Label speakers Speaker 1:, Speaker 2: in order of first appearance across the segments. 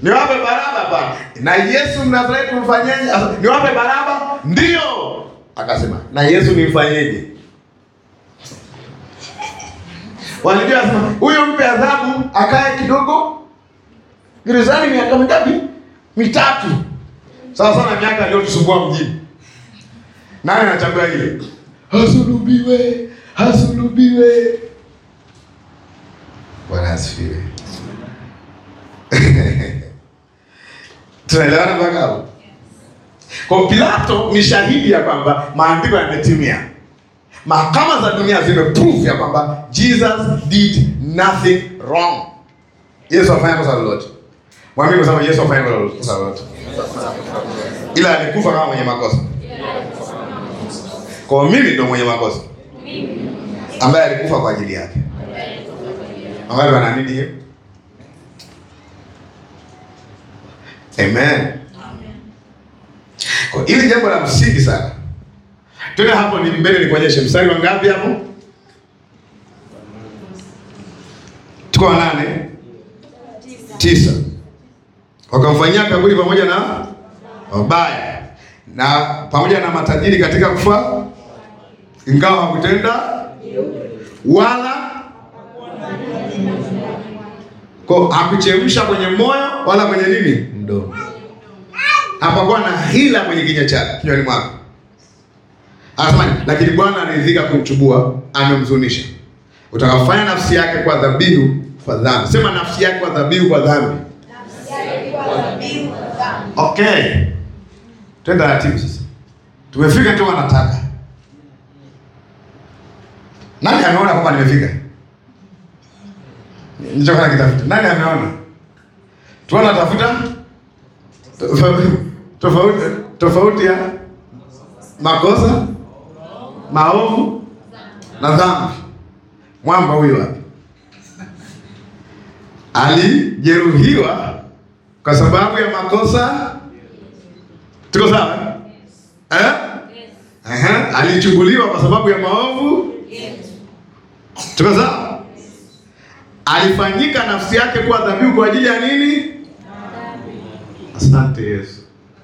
Speaker 1: Niwape Baraba bwana. Na Yesu Mnazareti mfanyeje? Asa, Niwape Baraba? Ndio. Akasema, na Yesu nimfanyeje? Walijua sema, huyo mpe adhabu akae kidogo gerezani miaka mingapi? Mitatu. Sawa sana miaka aliyotusumbua mjini. Nani anachagua ile? Hasulubiwe, hasulubiwe. Bwana asifiwe. Tunaelewana mpaka hapo? Kwa Pilato ni shahidi ya kwamba maandiko yametimia. Mahakama za dunia zimeprove ya kwamba Jesus did nothing wrong. Yesu afanya kosa lolote. Mwambie kwa sababu Yesu afanya kosa lolote. Ila alikufa kama mwenye makosa. Kwa mimi ndo mwenye makosa. Ambaye alikufa kwa ajili yake. Ambaye wanaamini hiyo? Amen. Kwa hili jambo la msingi sana. Tena hapo ni mbele nikuonyeshe mstari wa ngapi hapo? Tuko wa nane? Tisa. Wakamfanyia kaburi pamoja na wabaya na pamoja na matajiri katika kufa, ingawa hakutenda wala kwa hakuchemsha kwenye moyo wala kwenye nini mdomo. Hapakuwa na hila kwenye kinywa chake kinywani mwake. Anasema lakini Bwana aliridhika kumchubua, amemzunisha. Utakafanya nafsi yake kwa dhabihu kwa dhambi. Sema nafsi yake kwa dhabihu kwa dhambi. Okay. Twende taratibu sasa. Tumefika tu wanataka. Nani ameona kwamba nimefika? Nilichokuwa nakitafuta. Nani ameona? Tuona tafuta tofauti tofauti ya makosa, maovu na dhambi. Mwamba huyu hapa alijeruhiwa kwa sababu ya makosa. Tuko sawa eh? Aha. Alichubuliwa kwa sababu ya maovu. Tuko sawa? Alifanyika nafsi yake kuwa dhabihu kwa ajili ya nini? Asante Yesu.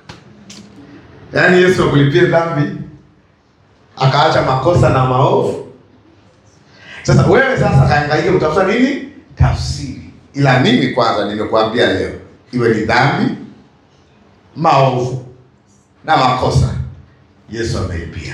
Speaker 1: Yaani Yesu akulipie dhambi akaacha makosa na maovu. Sasa wewe sasa kaangaike kutafuta nini? Tafsiri. Ila mimi kwanza nimekuambia leo, iwe ni dhambi, maovu na makosa, Yesu amelipia.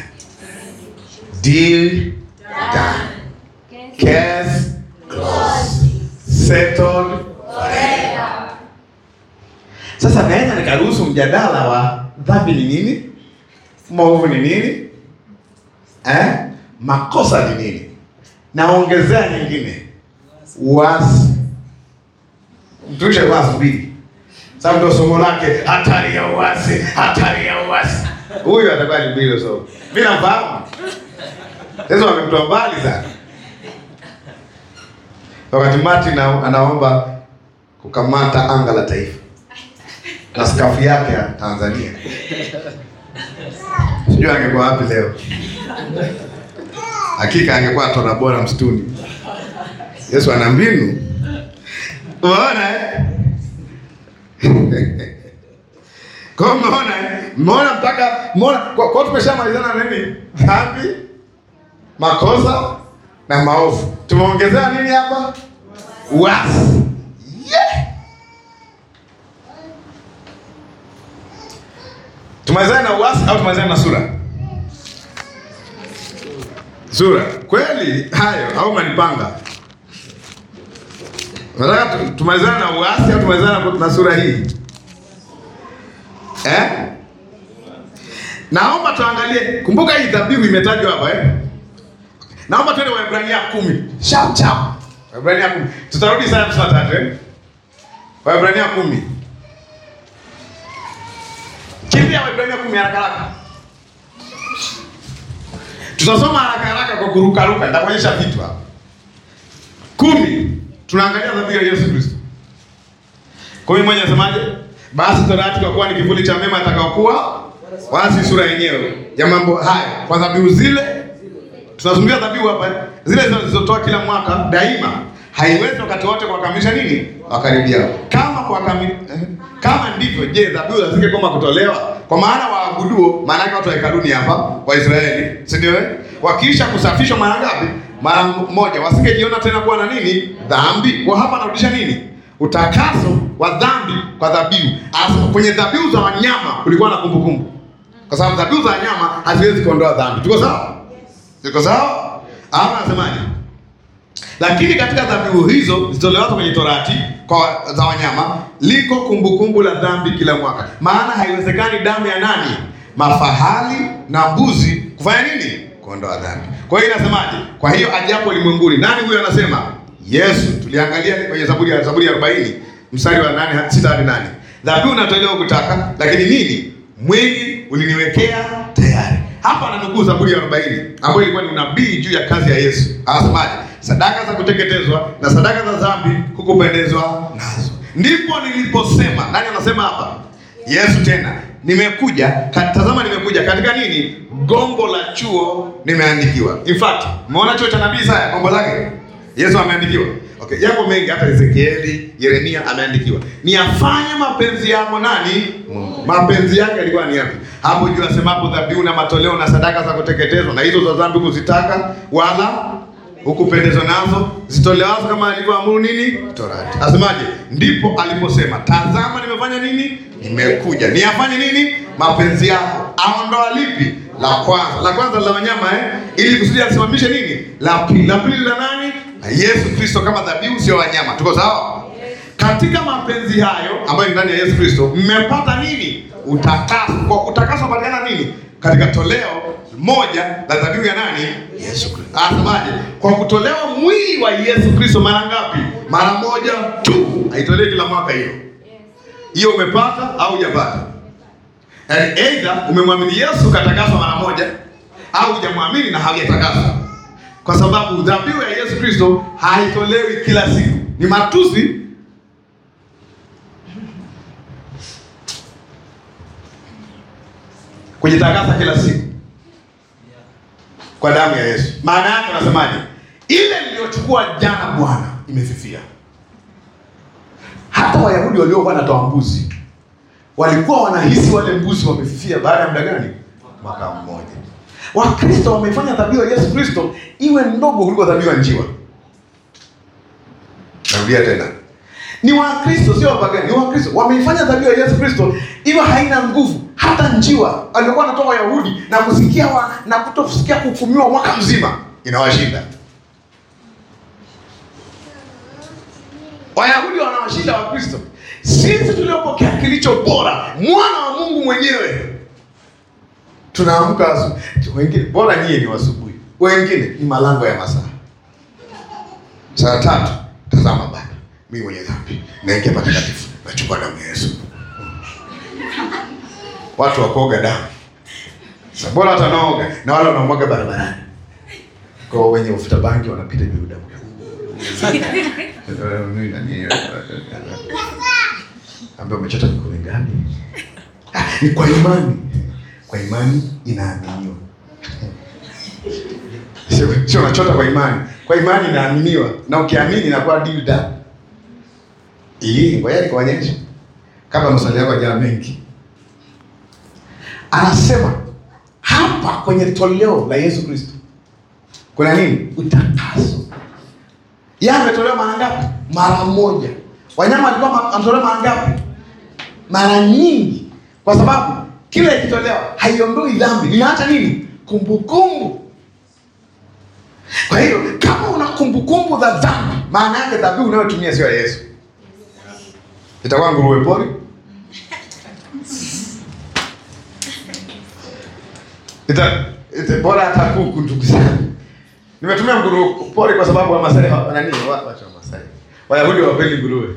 Speaker 1: Deal done. Case closed. Settled forever. Sasa naweza nikaruhusu mjadala wa dhambi ni nini, maovu ni nini, eh? makosa ni nini, naongezea nyingine, uasi. Mtumishe kwa mbili, sababu ndio somo lake, hatari ya uasi, hatari ya uasi. Huyu atakuwa ni mbili somo, mimi nafahamu. Sasa wamemtoa mbali sana, wakati Martin anaomba kukamata anga la taifa na skafu yake ya Tanzania. Sijui angekuwa wapi leo. Hakika angekuwa tona bora msituni. Yesu ana mbinu. Unaona eh? Kwa umeona eh? Umeona mpaka umeona kwa, kwa tumeshamalizana na nini? Dhambi, makosa na maovu. Tumeongezea nini hapa? Uasi. Yeah. Tumalizane na uasi au tumalizane na sura? Sura. Kweli hayo au manipanga? Nataka tu- tumalizane na uasi au tumalizane na- na sura hii? Eh? Naomba tuangalie, kumbuka hii dhabihu imetajwa hapa eh? Naomba tuende Waebrania kumi. Chap chap. Waebrania kumi. Tutarudi sana tusema tatu eh? Waebrania kumi. Kimbia Waebrania kumi haraka haraka. Tutasoma haraka haraka kwa kurukaruka, nitakuonyesha vitu hapa. Kumi, tunaangalia dhabihu ya Yesu Kristo. Kumi moja nasemaje? Basi torati kwa kuwa ni kivuli cha mema atakaokuwa wasi sura yenyewe ya mambo haya kwa dhabihu zile tunazungumzia dhabihu hapa zile zilizotoa kila mwaka daima haiwezi wakati wote kuwakamilisha nini wakaribiao. Kama kuwakami, eh, kama ndivyo, je, dhabihu zisingekoma kutolewa? Kwa maana waabuduo, maana yake watu wa hekaluni hapa Waisraeli, si ndio? eh? Wakiisha kusafishwa mara ngapi? Mara moja, wasingejiona tena kuwa na nini dhambi. Kwa hapa anarudisha nini utakaso wa dhambi kwa dhabihu. Anasema kwenye dhabihu za wanyama kulikuwa na kumbukumbu, kwa sababu dhabihu za wanyama haziwezi kuondoa dhambi. Tuko sawa? Tuko sawa? Hapa anasemaje? Lakini katika dhabihu hizo zitolewazo kwenye Torati kwa za wanyama liko kumbukumbu la dhambi kila mwaka. Maana haiwezekani damu ya nani, mafahali na mbuzi kufanya nini, kuondoa dhambi. Kwa hiyo inasemaje? Kwa hiyo ajapo ulimwenguni, nani huyo anasema? Yesu. Tuliangalia kwenye Zaburi ya Zaburi ya 40 mstari wa 8 6 hadi 8. Dhabihu natolewa kutaka, lakini nini? Mwili uliniwekea tayari. Hapa ananukuu Zaburi ya 40 ambayo ilikuwa ni unabii juu ya kazi ya Yesu. Anasemaje? Sadaka za kuteketezwa na sadaka za dhambi hukupendezwa nazo. Ndipo niliposema, nani anasema hapa? Yesu tena, nimekuja, ka- tazama nimekuja katika nini? Gombo la chuo nimeandikiwa. In fact, umeona chuo cha nabii Isaya gombo lake? Yesu ameandikiwa. Okay, yako mengi hata Ezekieli, Yeremia ameandikiwa. Ni afanye mapenzi yako nani? Mungu. Mapenzi yake yalikuwa ni yapi? Hapo juu asemapo dhabihu na matoleo na sadaka za kuteketezwa na hizo za dhambi kuzitaka wala hukupendezwa nazo zitolewazo kama alivyoamuru nini Torati. Asemaje? Ndipo aliposema tazama, nimefanya nini? Nimekuja niyafanye nini? Mapenzi yako. Aondoa lipi? La kwanza, la kwanza la wanyama eh, ili kusudi asimamishe nini? La pili, la pili la nani? La Yesu Kristo kama dhabihu, sio wanyama. Tuko sawa? Katika mapenzi hayo ambayo ni ndani ya Yesu Kristo mmepata nini? Utakaso. Kwa utakaso unapatikana nini? Katika toleo moja la dhabihu ya nani? Yesu Kristo. Anasemaje? Kwa kutolewa mwili wa Yesu Kristo mara ngapi? Mara moja tu. Haitolewi kila mwaka hiyo. Hiyo umepata au hujapata? Yaani either umemwamini Yesu katakaswa mara moja au hujamwamini na haujatakaswa. Kwa sababu dhabihu ya Yesu Kristo haitolewi kila siku. Ni matusi kujitakasa kila siku kwa damu ya Yesu. Maana yake unasemaje? Ile niliyochukua jana Bwana imefifia. Hata Wayahudi waliokuwa wanatoa mbuzi walikuwa wanahisi wale mbuzi wamefifia baada ya muda gani? Mwaka mmoja. Wakristo wamefanya dhabihu ya Yesu Kristo iwe ndogo kuliko dhabihu ya njiwa. Narudia tena, ni Wakristo sio wapagani, ni Wakristo wameifanya dhabihu ya Yesu Kristo iwe haina nguvu. Hata njiwa waliokuwa wanatoa Wayahudi na kusikia wa, na kutokusikia kuhukumiwa mwaka mzima inawashinda Wayahudi wanawashinda Wakristo. Sisi tuliopokea kilicho bora, mwana wa Mungu mwenyewe, tunaamka asubuhi. Wengine bora nyie ni wasubuhi, wengine ni malango ya masaa saa tatu. Tazama Baba, mimi mwenye dhambi naingia patakatifu, nachukua damu ya Yesu. Watu wakuoga damu sasa, bora hata naoga na wale wanaomwaga barabarani, kwa wenye ufuta bangi wanapita juu damu ambaye umechota kikombe gani? Ah, ni kwa imani. Kwa imani inaaminiwa, sio sio unachota kwa imani. Kwa imani inaaminiwa, na ukiamini inakuwa deal done. Hii ngoja nikuonyeshe, kama maswali yako jana mengi, anasema hapa kwenye toleo la Yesu Kristo kuna nini? Utakaso. Yeye ametolewa mara ngapi? Mara moja. Wanyama walikuwa ma- ametolewa mara ngapi? Mara nyingi, kwa sababu kila ikitolewa haiondoi dhambi, inaacha nini? Kumbukumbu. Kwa hiyo kama una kumbukumbu za dhambi, maana yake dhabihu unayotumia sio ya Yesu, itakuwa nguruwe pori, ita, ita bora hata kuku. Ndugu zangu, nimetumia nguruwe pori kwa sababu Wamasai wa- nani, wa- wacha Wamasai, Wayahudi hawapendi nguruwe.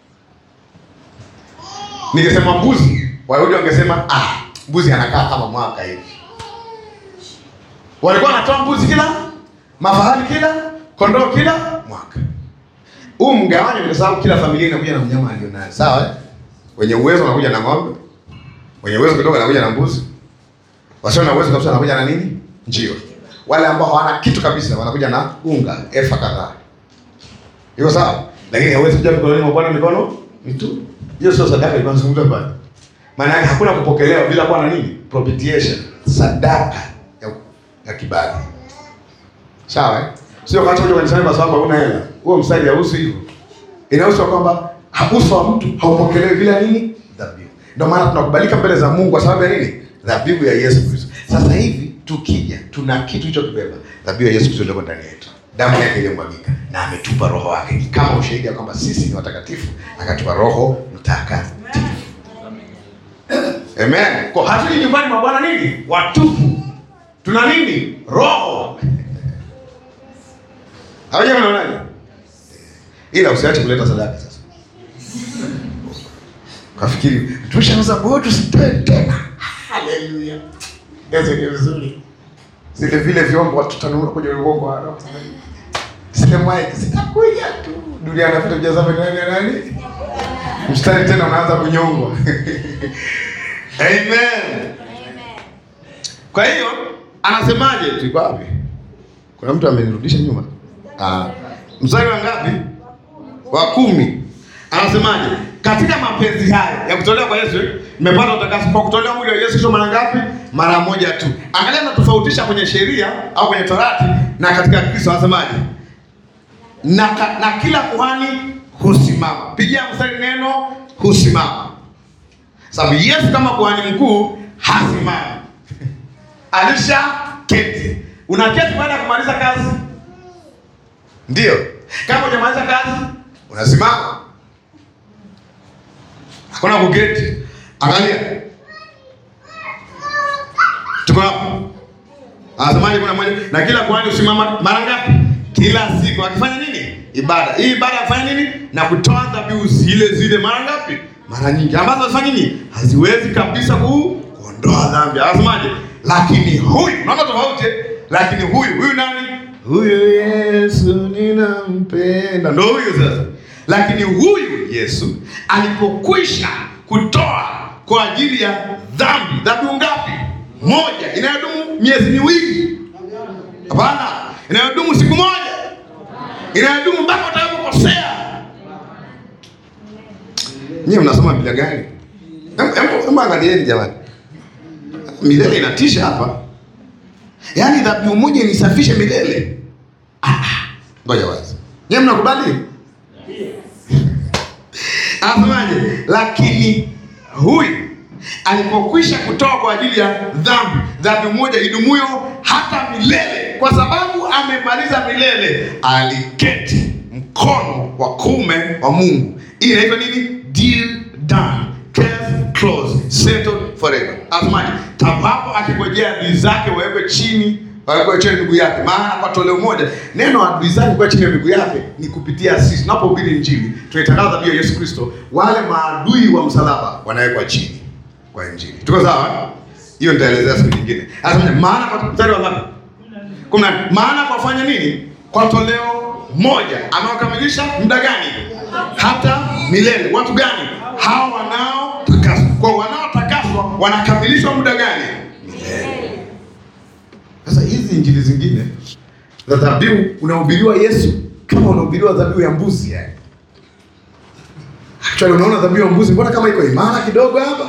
Speaker 1: Ningesema mbuzi, Wayahudi wangesema ah, mbuzi anakaa kama mwaka hivi. Walikuwa wanatoa mbuzi kila mafahali kila kondoo kila mwaka. Huu mgawanyo ni kwa sababu kila familia inakuja na mnyama alionayo, sawa eh? Wenye uwezo wanakuja na ng'ombe, wenye uwezo kidogo wanakuja na mbuzi, wasio na uwezo kabisa wanakuja na nini? Njiwa. Wale ambao hawana kitu kabisa wanakuja na unga efa kadhaa. Iko sawa? Lakini hawezi kuja mikononi mwa Bwana mikono mitupu. Hiyo sio sadaka ilikuwa nazungumza pale. Maana yake hakuna kupokelewa bila kuwa na nini? Propitiation, sadaka ya, ya kibali. Sawa eh? Sio kama kuja kanisani kwa sababu huna hela. Huo mstari hauhusu hivyo. Inahusu kwamba uso wa mtu haupokelewi bila nini? Dhabihu. Ndio maana tunakubalika mbele za Mungu kwa sababu ya nini? Dhabihu ya Yesu Kristo. Sasa hivi tukija, tuna kitu hicho kibeba. Dhabihu ya Yesu Kristo ndio ndani yetu. Damu yake iliyomwagika na ametupa roho wake. Ni kama ushahidi ya kwamba sisi ni watakatifu, akatupa roho mtakatifu. Amen. Kwa hatuli nyumbani mwa Bwana nini? Watupu. Tuna nini? Roho. Hawaja mnaonaje? Ila usiache kuleta sadaka sasa. Kafikiri tumeshauza bodi tusitoe tena. Haleluya. Yesu ni vizuri. Zile vile vyombo watu tanua kwenye uongo wa roho. Zile mic zitakuja tu. Dunia anapita kujaza nani nani? Mstari tena unaanza kunyongwa. Amen. Kwa hiyo anasemaje? Tulikuwa wapi? Kuna mtu amenirudisha nyuma. Ah, mstari wa ngapi? Wa kumi. Anasemaje? Katika mapenzi haya ya kutolewa kwa Yesu, mmepata utakaso kwa kutolewa mwili wa Yesu Kristo mara ngapi? Mara moja tu. Angalia natofautisha kwenye sheria au kwenye Torati na katika Kristo anasemaje? Na, ka- na kila kuhani husimama. Pigia mstari neno husimama. Sababu Yesu kama kuhani mkuu hasimami. Alisha keti. Unaketi baada ya kumaliza kazi? Ndio. Kama hujamaliza kazi, unasimama. Hakuna kuketi. Angalia. Tuko hapo. Anasemaje kuna mmoja na kila kuhani usimama mara ngapi? Kila siku akifanya nini? Ibada. Hii ibada afanya nini? Na kutoa dhabihu zile zile mara ngapi? Mara nyingi. Ambazo hazifanya nini? Haziwezi kabisa ku kuondoa dhambi. Anasemaje? Lakini huyu, unaona tofauti? eh? Lakini huyu, huyu nani? Huyu Yesu ninampenda. Ndio huyu sasa. Lakini huyu Yesu alipokwisha kutoa kwa ajili ya dhambi, dhabihu ngapi? Moja inayodumu miezi miwili. Hapana, inayodumu siku moja, inayodumu mpaka utakapokosea. Nyie mnasoma Biblia gani? Hem- hem- hem angalieni jamani, milele inatisha hapa. Yaani dhabihu moja inisafishe milele. Ah, ah. Ngoja wazi, nyie mnakubali? Anasemaje? Lakini huyu alipokwisha kutoa kwa ajili ya dhambi, dhambi moja idumuyo hata milele, kwa sababu amemaliza milele, aliketi mkono wa kuume wa Mungu. Hii inaitwa nini? Deal done, case closed, settled forever. Anasemaje? Tabapo akingojea adui zake wawekwe chini wawekwe chini ya miguu yake. Maana kwa toleo moja neno adui zake kwa chini ya miguu yake ni kupitia sisi. Tunapohubiri Injili tunaitangaza dhabihu ya Yesu Kristo, wale maadui wa msalaba wanawekwa chini kwa Injili. Tuko sawa? eh? Hiyo nitaelezea siku nyingine. Anasema maana kwa mstari wa ngapi? Kumi na nne. Maana kwa fanya nini? Kwa toleo moja anaokamilisha muda gani? Hata milele. Watu gani? Hao wanaotakaswa. Kwa wanaotakaswa wanakamilishwa muda gani? Milele. Sasa hizi injili zingine za dhabihu unahubiriwa Yesu kama unahubiriwa dhabihu ya mbuzi yani. Actually unaona dhabihu ya mbuzi mbona kama iko imara kidogo hapa?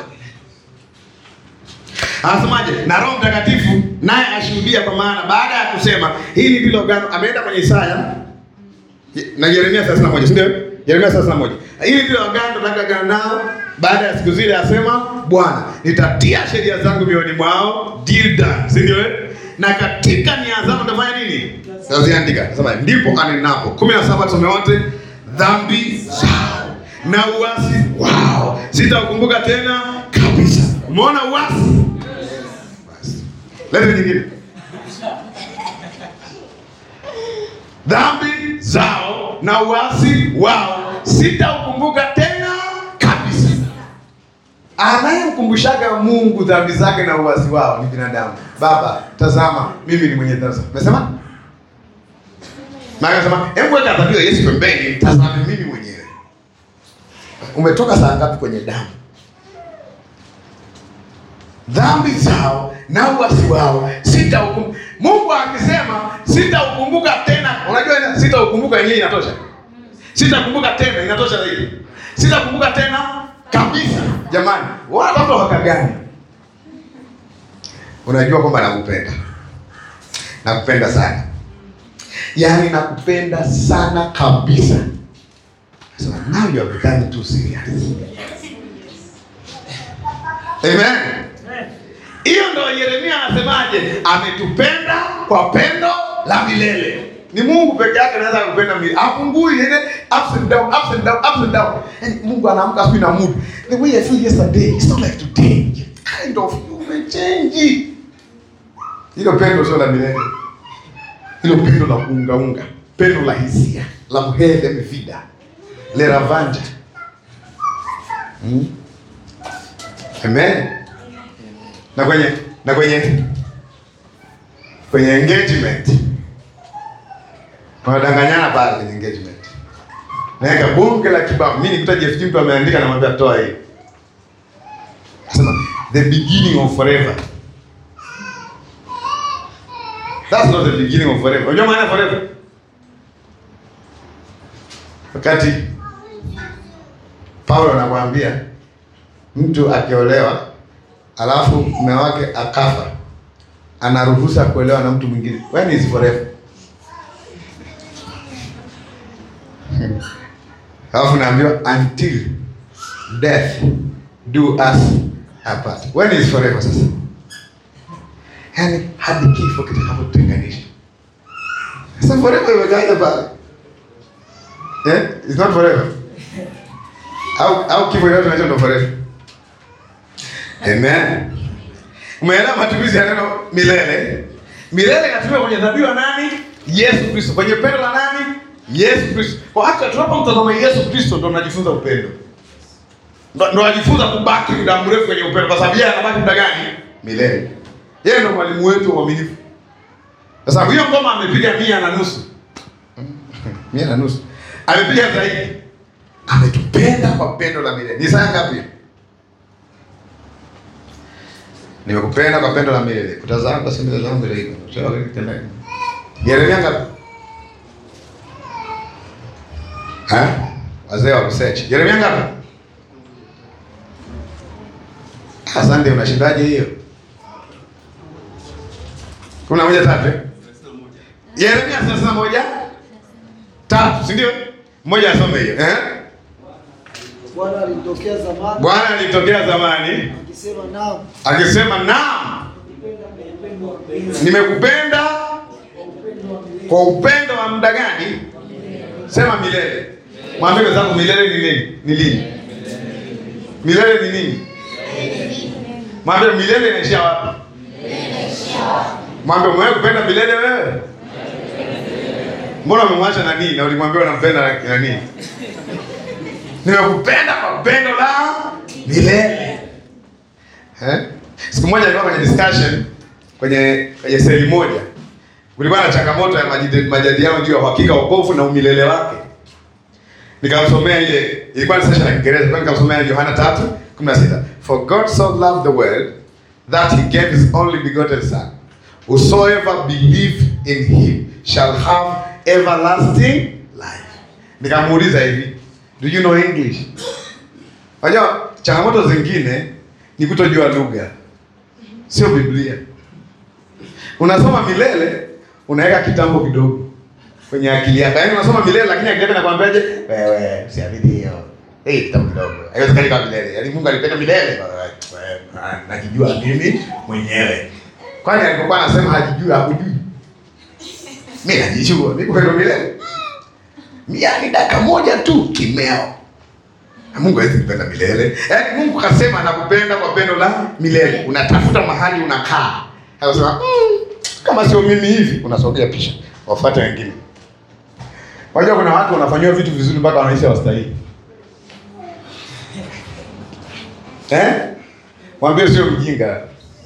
Speaker 1: Anasemaje? Na Roho Mtakatifu naye ashuhudia, kwa maana baada ya kusema hili ndilo agano, ameenda kwenye Isaya na Yeremia 31, si ndio? Yeremia 31. Hili ndilo agano nitakagana nao baada ya siku zile, asema Bwana, nitatia sheria zangu mioyoni mwao, deal done, si ndio? eh? Na katika nia zangu nitafanya nini? Taziandika. Sasa ndipo anenapo 17 tusome wote, dhambi zao na uasi wao sitaukumbuka tena kabisa. Umeona uasi? Basi. Lete nyingine. Dhambi zao na uasi wao sitaukumbuka tena kabisa. Anayemkumbushaga Mungu dhambi zake na uasi wao ni binadamu. Baba, tazama mimi ni mwenye dhambi. Umesema? Maana anasema, hebu weka dhabihu ya Yesu pembeni, tazame mimi mwenyewe. Umetoka saa ngapi kwenye damu? Dhambi zao na uasi wao sitaukumbuka. Mungu akisema sitaukumbuka tena, unajua ina- sitaukumbuka yenyewe inatosha. Sitakumbuka tena, inatosha zaidi. Sitakumbuka tena kabisa. Jamani, wala watu waka gani? Unajua kwamba nakupenda, nakupenda sana, yaani nakupenda sana kabisa. So now you are becoming too serious. Amen. Hiyo ndo Yeremia anasemaje? Ametupenda kwa pendo la milele. Ni Mungu peke yake anaweza kupenda milele. Hapungui ile ups and down, ups and down, ups and down. And Mungu anaamka asubuhi na mood. The way I feel yesterday, it's not like today. Kind of you may change. Hilo pendo sio la milele. Hilo pendo la kuungaunga, pendo la hisia, la mhele mvida, le ravanja. Hmm? Amen. Na kwenye na kwenye kwenye engagement wanadanganyana pale kwenye engagement, naweka bunge la kibao. Mimi nikuta Jeff Jimto ameandika, namwambia toa hii, nasema the beginning of forever. That's not the beginning of forever. Unajua maana ya forever? Wakati Paulo anakuambia mtu akiolewa alafu mume wake akafa, anaruhusa kuolewa na mtu mwingine. When is forever? Alafu naambiwa until death do us apart. When is forever sasa? Yaani hadi kifo kitakapotutenganisha. Sasa forever imekaja pale. Eh? It's not forever. Au au kifo yote tunacho ndo forever. Amen. Umeelewa matumizi ya neno milele? Milele inatumika kwenye dhabihu ya nani? Yesu Kristo. Kwenye pendo la nani? Yesu Kristo. Kwa hata tunapomtazama Yesu Kristo ndo tunajifunza upendo. Ndo ndo ajifunza kubaki muda mrefu kwenye upendo kwa sababu yeye anabaki muda gani? Milele. Yeye ndo mwalimu wetu wa uaminifu. Kwa sababu hiyo ngoma amepiga mia na nusu. Mia na nusu. Amepiga zaidi. Ametupenda kwa pendo la milele. Ni saa ngapi? Nimekupenda kwa pendo la milele. Kutazama kwa simu zangu ile iko. Sio wewe kitenda. Yeremia ngapi? Ha? Wazee wa research. Yeremia ngapi? Asante, unashindaje hiyo? Kumi na moja tatu. eh? Yeremia thelathini na moja tatu, si ndio? Mmoja asome hiyo. Eh?
Speaker 2: Bwana alitokea zamani
Speaker 1: Bwana alitokea zamani
Speaker 2: akisema, naam,
Speaker 1: akisema, naam,
Speaker 2: upendo wa mpenzi
Speaker 1: nimekupenda kwa upendo wa muda gani? Sema milele. Mwambie wenzangu milele ni nini? Ni lini? Milele ni nini? Mwambie milele inaishia wapi? Mwambie umewahi kupenda milele wewe? Mbona umemwacha nani na ulimwambia unampenda nani? Nimekupenda kwa pendo la milele. Eh? Siku moja nilikuwa kwenye discussion kwenye kwenye seli moja. Kulikuwa na changamoto ya majid- majadiliano juu ya uhakika wa wokovu na umilele wake. Nikamsomea ile ilikuwa ni session ya Kiingereza, kwa nikamsomea Yohana 3:16. For God so loved the world that he gave his only begotten son. Whosoever believe in him shall have everlasting life. Nikamuuliza hivi, do you know English? Unajua changamoto zingine ni kutojua lugha. Sio Biblia. Unasoma milele, unaweka kitambo kidogo kwenye akili yako. Yaani unasoma milele lakini akili yako inakwambiaje? Wewe usiamini hiyo. Eh, kitambo kidogo. Haiwezekani kama milele. Yaani Mungu alipenda milele. Wewe, na- Najijua mimi mwenyewe. Kwani alipokuwa anasema hajijui hakujui? Mimi najijua. Mimi kupenda milele. Yaani dakika moja tu kimeo. Na Mungu hawezi kupenda milele. Yaani Mungu kasema anakupenda kwa pendo la milele. Unatafuta mahali unakaa. Anasema mm, kama sio mimi hivi unasogea pisha. Wafuate wengine. Wajua kuna watu wanafanyiwa vitu vizuri mpaka wanaisha wastahili. Eh? Mwambie sio mjinga.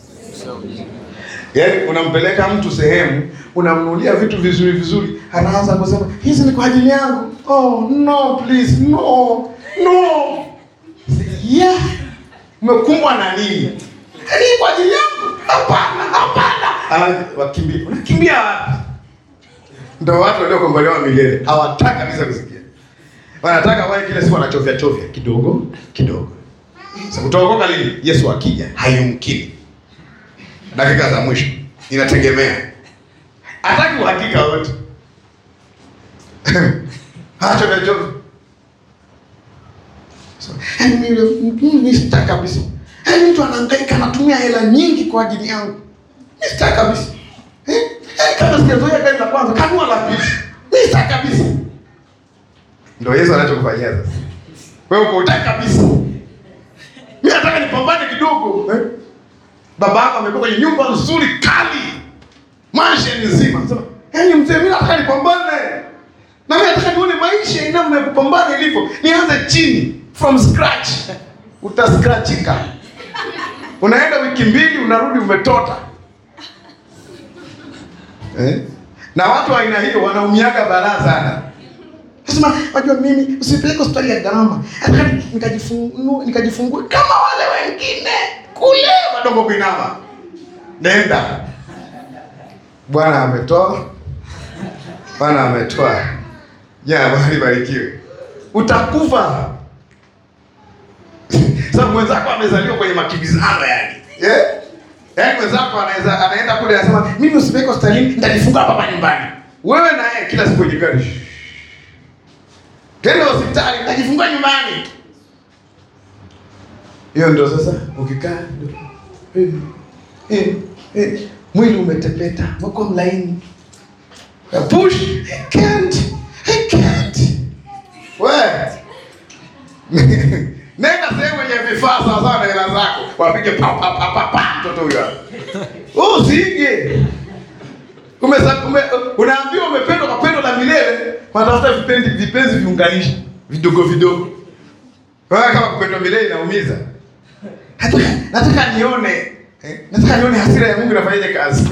Speaker 1: Yaani unampeleka mtu sehemu, unamnunulia vitu vizuri vizuri, anaanza kusema hizi ni kwa ajili yangu. Oh no please no. No. Yeah. Umekumbwa na nini? Yaani kwa ajili yangu? Hapana, hapana. Ana wakimbia. Unakimbia wapi? Ndio watu waliokombolewa milele. Hawataka kabisa kusikia. wanataka wae kila siku wanachovya chovya kidogo kidogo. Sasa utaokoka lini? Yesu akija, haimkini. Dakika za mwisho inategemea, hataki uhakika wote hachovya chovya So, yaani mimi mimi mimi sitaki kabisa. Yaani mtu anahangaika anatumia hela nyingi kwa ajili yangu. Mimi sitaki kabisa. Eh? Yaani kama sijazoea gari la kwanza, kanua la pili. Mimi sitaki kabisa. Ndio Yesu anachokufanyia sasa. Wewe uko utaki kabisa. Mimi nataka nipambane kidogo, eh? Baba yako amekuwa kwenye nyumba nzuri kali. Mansion nzima. Sema, yaani mzee mimi nataka nipambane. Na mimi nataka nione maisha namna ya kupambana ilivyo. Nianze chini from scratch. Utascratchika. Unaenda wiki mbili unarudi umetota. Eh? Na watu wa aina hiyo wanaumiaga balaa sana. Nasema, wajua mimi usipeleke hospitali ya gharama. Nataka nikajifungue nikajifungue kama wale wengine kule madongo kuinama. Nenda. Bwana ametoa. Bwana ametoa. Jina Bwana libarikiwe. Utakufa. Sababu mwenzako amezaliwa kwenye makimbizano yani. Yeah? Yaani mwenzako anaweza anaenda kule anasema mimi usipeleke hospitalini nitajifungua hapa nyumbani. Wewe na yeye kila siku kwenye gari. Tenda hospitali nitajifungua nyumbani. Hiyo ndio sasa ukikaa ndio. Eh, eh, eh, mwili umetepeta, uko mlaini. Push, I can't. I can't. Wewe. Nenda sehemu yenye vifaa sawa sawa na hela zako. Wapige pa pa pa pa pa mtoto huyo. hapo. Usije. Umesa, ume, unaambiwa umependwa kwa pendo la milele, wanatafuta vipenzi vipenzi viunganishi vidogo vidogo. Wewe kama kupendwa milele inaumiza. Nataka nataka nione eh, nataka nione hasira ya Mungu inafanyaje kazi.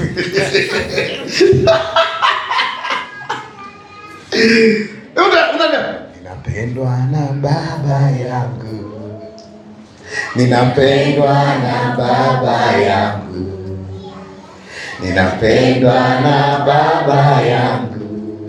Speaker 1: Una una ninapendwa na baba yangu. Ninapendwa na baba yangu. Ninapendwa na baba yangu.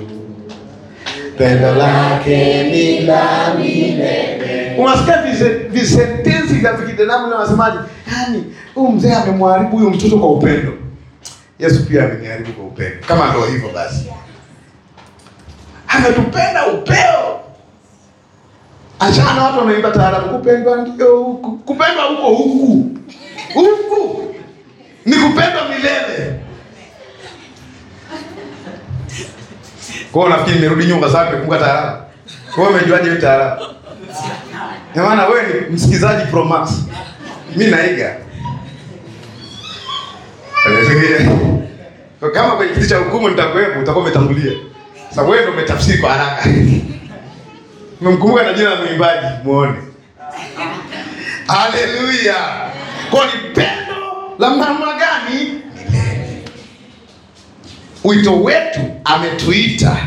Speaker 1: Pendo lake ni la milele. Unasikia vise- visentensi vya vikidanamu na wasemaji, yaani huyu mzee amemharibu huyu mtoto kwa upendo. Yesu pia ameniharibu kwa upendo. Kama ndio hivyo basi, ametupenda upeo. Achana na watu wanaimba taarabu, kupendwa ndio huku, kupendwa huko huku huku ni kupendwa milele. Kwa hiyo nafikiri nimerudi nyuma kwa sababu nimekumbuka taarabu. Kwa hiyo umejuaje hiyo taarabu? Kwa maana wewe ni msikizaji pro max. Mimi naiga. Kwa kama kwenye kiti cha hukumu nitakuwepo, utakuwa umetangulia. Sasa wewe ndio umetafsiri kwa haraka. Umemkumbuka na jina la mwimbaji, muone. Haleluya. Kwa ni pendo la namna gani? Milele. Wito wetu ametuita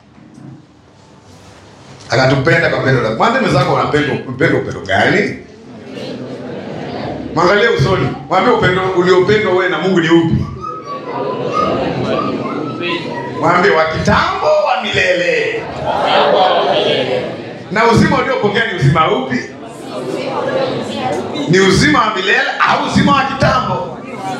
Speaker 1: akatupenda kwa pendo la mwambie mwenzako unapenda upendo upendo gani? Mwangalie usoni, mwambie upendo uliopendwa wewe na Mungu ni upi? Mwambie wa kitambo wa milele. Na uzima uliopokea ni uzima upi? Ni uzima wa milele au uzima wa kitambo?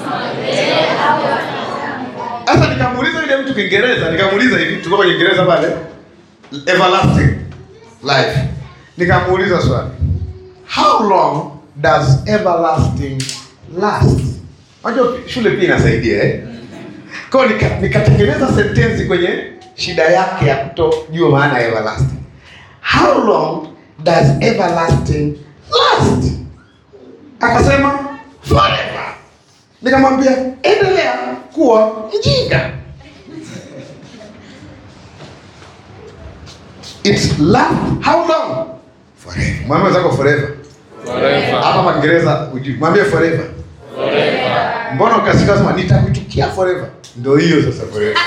Speaker 1: Sasa nikamuuliza yule mtu Kiingereza, nikamuuliza hivi, tuko kwenye Kiingereza pale, everlasting life. Nikamuuliza swali, how long does everlasting last? Unajua shule pia inasaidia eh? Kwa hiyo nika, nikatengeneza sentensi kwenye shida yake ya kutojua maana ya everlasting. How long does everlasting last? Akasema forever. Nikamwambia endelea kuwa mjinga. It's love. How long? Forever. Mwambie zako forever.
Speaker 3: Forever.
Speaker 1: Hapa kwa Kiingereza ujui. Mwambie forever. Mbona ukasika sema nitakuchukia forever? Ndio hiyo sasa forever.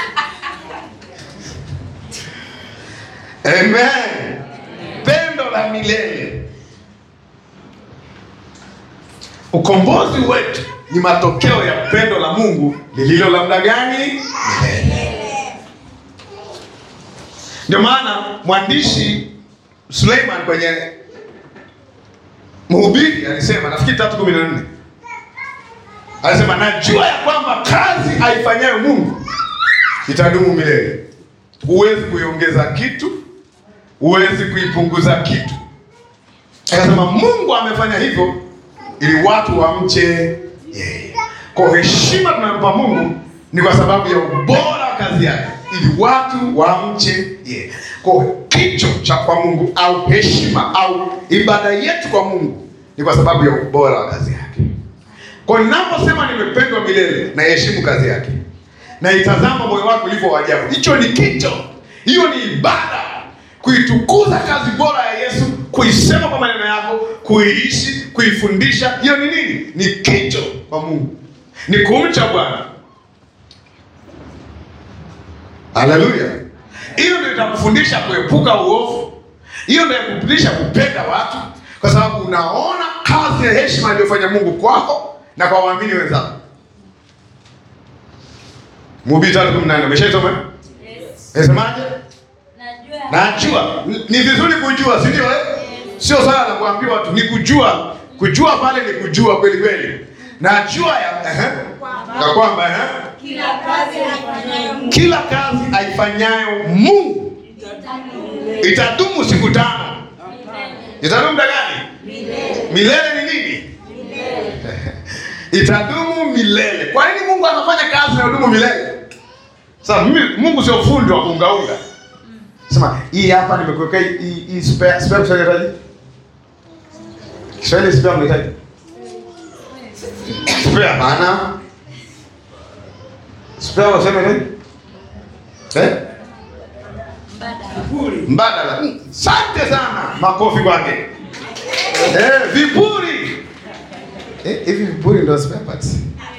Speaker 1: Amen. Pendo la milele. Ukombozi wetu ni matokeo ya pendo la Mungu lililo la muda gani? Milele. Ndio maana mwandishi Suleiman kwenye Mhubiri alisema, nafikiri tatu kumi na nne alisema, najua ya kwamba kazi aifanyayo Mungu itadumu milele. Huwezi kuiongeza kitu, huwezi kuipunguza kitu. Akasema Mungu amefanya hivyo ili watu wamche yeye. Kwa heshima tunayompa Mungu ni kwa sababu ya ubora wa kazi yake, ili watu wamche yeye. Kwa kicho cha kwa Mungu au heshima au ibada yetu kwa Mungu ni kwa sababu ya ubora wa kazi yake. Kwa ninaposema nimependwa milele, naiheshimu kazi yake, naitazama moyo wako ulivyo wa ajabu. Hicho ni kicho, hiyo ni ibada, kuitukuza kazi bora ya Yesu, kuisema kwa maneno yako, kuiishi, kuifundisha. Hiyo ni nini? Ni kicho kwa Mungu, ni kumcha Bwana. Haleluya! Hiyo ndio itakufundisha kuepuka uovu. Hiyo ndio itakufundisha kupenda watu, kwa sababu unaona kazi ya heshima aliyofanya Mungu kwako na kwa waamini wenzako. Mhubiri tatu kumi na nne umeshaisoma?
Speaker 3: Yes.
Speaker 1: Nasemaje?
Speaker 3: Najua.
Speaker 1: Najua ni vizuri kujua, si ndio? Eh, sio swala la kuambiwa tu, ni kujua. Kujua pale ni kujua kweli kweli. Najua ya ehe, ya kwamba ehe,
Speaker 3: Kila kazi aifanyayo Mungu
Speaker 1: kila kazi aifanyayo Mungu itadumu siku tano. Itadumu muda gani? Milele ni nini? Itadumu milele. Kwa nini Mungu anafanya kazi inayodumu milele? Sasa mimi Mungu sio fundi wa kuungaunga. Sema hii hapa nimekuwekea hii hii spare spare Kiswahili unahitaji? Kiswahili spare unahitaji? Spare maana spare unasema nini? Eh? Mbadala. Mm, Asante sana. Makofi kwake. Eh, vipuri. Eh, hivi vipuri ndio spare parts.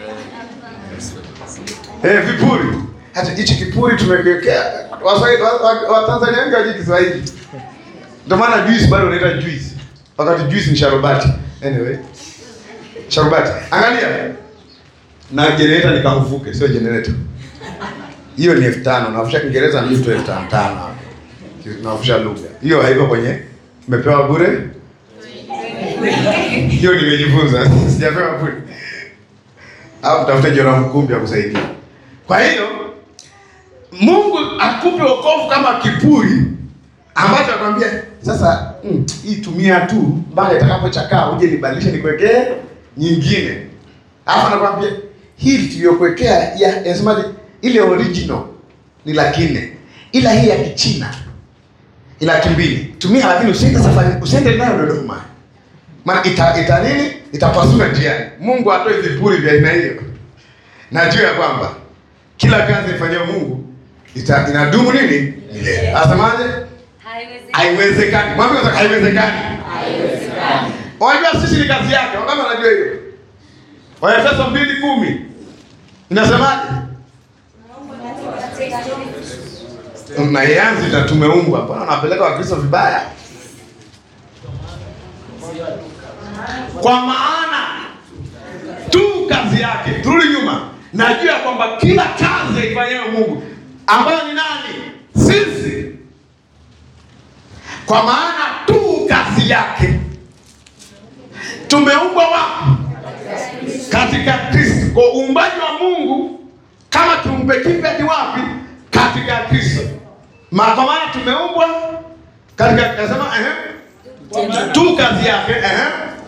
Speaker 1: Eh, vipuri. Hata hichi kipuri tumekiwekea Waswahili wa, wa, wa Tanzania wengi hawajui Kiswahili. Ndio maana juice bado unaita juice. Wakati juice ni sharubati. Anyway. Sharubati. Angalia. Na generator ni kamfuke, sio generator. Hiyo ni elfu tano. Nafusha Kiingereza ni tu elfu tano tano hapo. Nafusha lugha. Hiyo haiko kwenye umepewa bure. Hiyo nimejifunza. Sijapewa bure. Au mtafute Jona Mkumbi akusaidia. Kwa hiyo Mungu akupe wokovu kama kipuri ambacho akwambia sasa, mm, hii tumia tu mpaka itakapochakaa uje nibadilishe nikuwekee nyingine. Alafu anakwambia hii tuliyokuwekea ya yasemaje, ile original ni laki nne, ila hii ya Kichina ni laki mbili. Tumia lakini usiende safari, usiende nayo Dodoma, maana ita, ita nini, itapasua njiani. Mungu atoe vipuri vya aina hiyo. Najua ya kwamba kila kazi ifanyayo Mungu ita, inadumu nini milele. Asemaje?
Speaker 3: haiwezekani.
Speaker 1: Haiwezekani. Mwambie sasa haiwezekani.
Speaker 3: Haiwezekani.
Speaker 1: Unajua sisi ni kazi yake. Wangapi wanajua hiyo? Waefeso 2:10. Inasemaje? Na yanzi na tumeumbwa. Mbona unapeleka Wakristo vibaya? Kwa maana tu kazi yake. Turudi nyuma. Najua kwamba kila kazi aifanyayo Mungu ambayo ni nani? Sisi. Kwa maana tu kazi yake tumeumbwa wapi? Katika Kristo. Kwa uumbaji wa Mungu kama kiumbe kipya ni wapi? Katika Kristo. Ma kwa maana tumeumbwa katika nasema ehe tu kazi yake ehe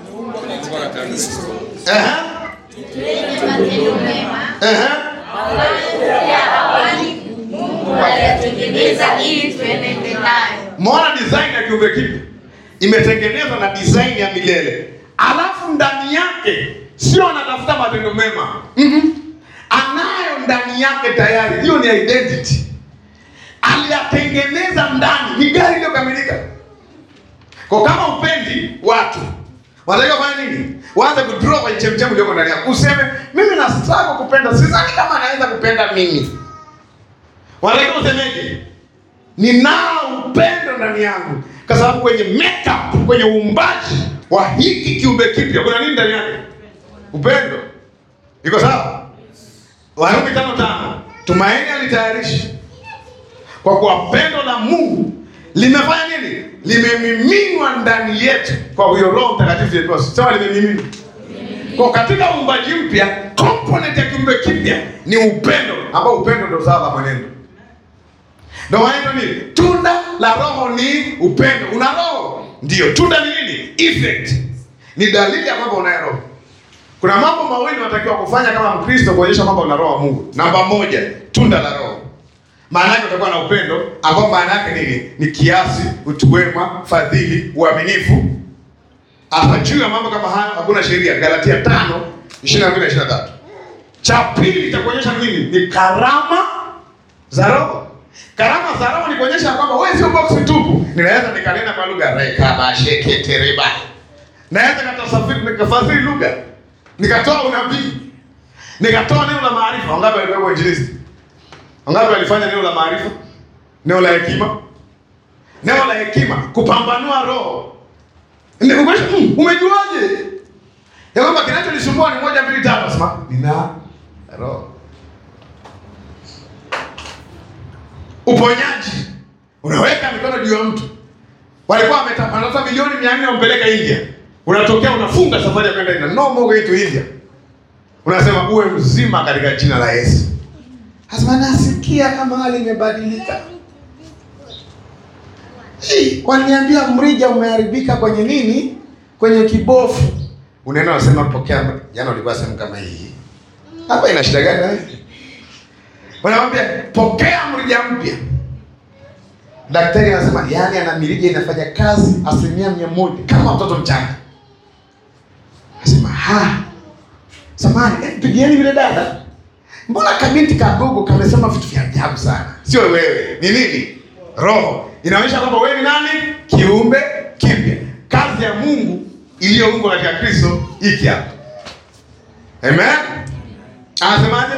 Speaker 1: ehe
Speaker 3: Matendo mema
Speaker 1: ehe
Speaker 3: ambayo ya awali Mungu aliyatengeneza ili tuenende nayo.
Speaker 1: Muona design ya kiumbe kipya imetengenezwa na design ya milele, alafu ndani yake sio anatafuta matendo mema mm anayo ndani yake tayari. Hiyo ni identity, aliyatengeneza ndani, ni gari iliyokamilika. Kwa kama upendi watu wanatakiwa kufanya nini? Waanze kudraw kwenye chemchemi iliyoko ndani yako, useme mimi na struggle kupenda, sidhani kama naweza kupenda mimi. Wanatakiwa usemeje? ninao upendo ndani yangu, kwa sababu kwenye makeup, kwenye uumbaji wa hiki kiumbe kipya kuna nini ndani yake? Upendo. Iko sawa? Warumi tano tano, tumaini alitayarisha kwa kuwa pendo la Mungu limefanya nini? Limemiminwa ndani yetu kwa huyo Roho Mtakatifu tuliyepewa. Sema limemiminwa. Kwa katika uumbaji mpya, component ya kiumbe kipya ni upendo, ambao upendo ndio zao la mwenendo. Ndio maana nini? Tunda la Roho ni upendo. Una roho? Ndio. Tunda ni nini? Effect. Ni dalili ya kwamba unayo roho. Kuna mambo mawili unatakiwa kufanya kama Mkristo kuonyesha kwamba una roho wa Mungu. Namba moja, tunda la roho. Maana yake utakuwa na upendo ambao maana yake nini? Ni kiasi, utu wema, fadhili, uaminifu. Hapa juu ya mambo kama hayo hakuna sheria. Galatia 5 22 na 23. Cha pili cha kuonyesha nini? Ni karama za roho. Karama za roho ni kuonyesha kwamba wewe sio box tupu. Ninaweza nikanena kwa lugha reka basheke tereba. Naweza nikatafsiri nikafasiri lugha. Nikatoa unabii. Nikatoa neno la maarifa. Wangapi walikuwa injilisti? Wangapi walifanya neno la maarifa? Neno la hekima? Neno la hekima kupambanua roho. Ndio umesha mm, umejuaje? Ya kwamba kinachonisumbua ni moja mbili tatu sema nina roho. Uponyaji. Unaweka mikono juu ya mtu. Walikuwa wametamata milioni 400 wampeleka India. Unatokea unafunga safari ya kwenda India. No more going to India. Unasema uwe mzima katika jina la Yesu. Hasema nasikia kama hali imebadilika. Hii, Waniambia mrija umeharibika kwenye nini? Kwenye kibofu. Unaenda unasema pokea. Jana ulikuwa sehemu kama hii. Hapa ina shida gani wewe? Wanamwambia pokea mrija mpya. Daktari anasema yani ana mirija inafanya kazi asilimia mia moja kama mtoto mchanga. Anasema ha, samani eh, pigieni vile dada, mbona kabinti kadogo kamesema vitu vya ajabu sana? Sio wewe, ni nini? Roho inaonyesha kwamba wewe ni nani? Kiumbe kipya. Kazi ya Mungu iliyoungwa katika Kristo iki hapa. Amen. Anasemaje?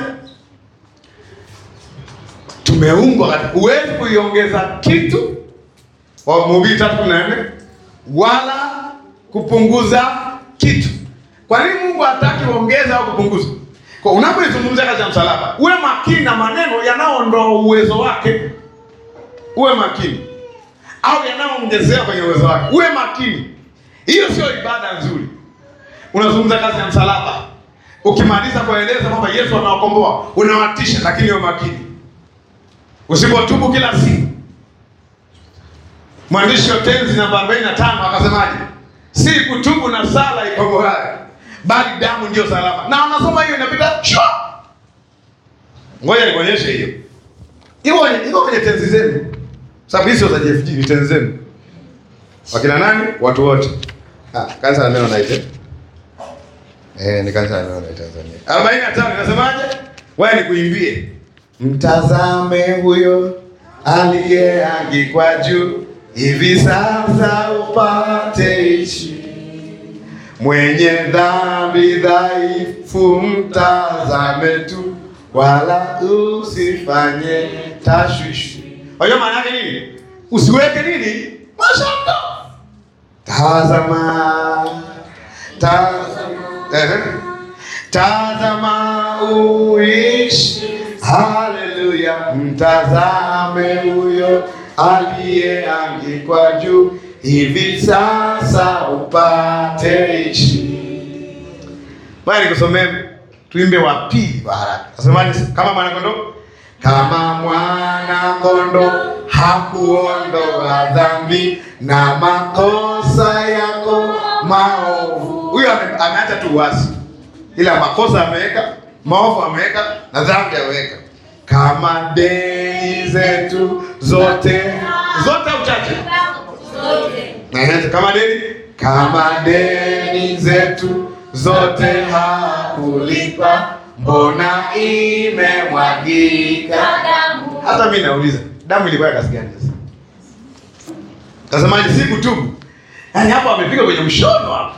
Speaker 1: Tumeumbwa katika, huwezi kuiongeza kitu wa Mhubiri tatu kumi na nne wala kupunguza kitu. Kwa nini Mungu hataki uongeze au kupunguza? Kwa unapoizungumzia kazi ya msalaba, uwe makini na maneno yanayoondoa uwezo wake, uwe makini, au yanayoongezea kwenye uwezo wake, uwe makini. Hiyo sio ibada nzuri. Unazungumza kazi ya msalaba, ukimaliza kueleza kwamba Yesu anawakomboa, unawatisha, lakini uwe makini Usipotubu kila siku. Mwandishi wa tenzi namba 45 akasemaje? Si kutubu na sala ikomboayo, bali damu ndio salama. Na wanasoma hiyo inapita shwa. Ngoja nikuonyeshe hiyo. Iko iko kwenye tenzi zenu. Sababu hizo za JFG ni tenzi zenu. Wakina nani? Watu wote. Ah, kanisa la neno naite. Eh, ni kanisa la neno naite Tanzania. 45 inasemaje? Wewe nikuimbie. Mtazame huyo aliyeangikwa juu, hivi sasa upate ishi. Mwenye dhambi dhaifu, mtazame tu, wala usifanye tashwishi. Unajua maana yake nini? Usiweke nini mashaka. Tazama, tazama, ehe. Tazama uishi Haleluya, mtazame huyo aliyeangikwa juu, hivi sasa upate ishi. Baya nikusomee, tuimbe wa pili wa haraka. Nasemaje? Kama mwana kondoo, kama mwana kondoo hakuondoa dhambi na makosa yako maovu. Huyo ame- ameacha tu uasi, ila makosa ameweka maovu ameweka na dhambi ameweka, kama deni zetu zote zote au chache, Ehe, kama deni kama deni zetu zote hakulipa, mbona imemwagika? Hata mimi nauliza, damu ilikuwa ya kazi gani sasa? Tasemaje? si kutubu, yaani hapo amepiga kwenye mshono hapo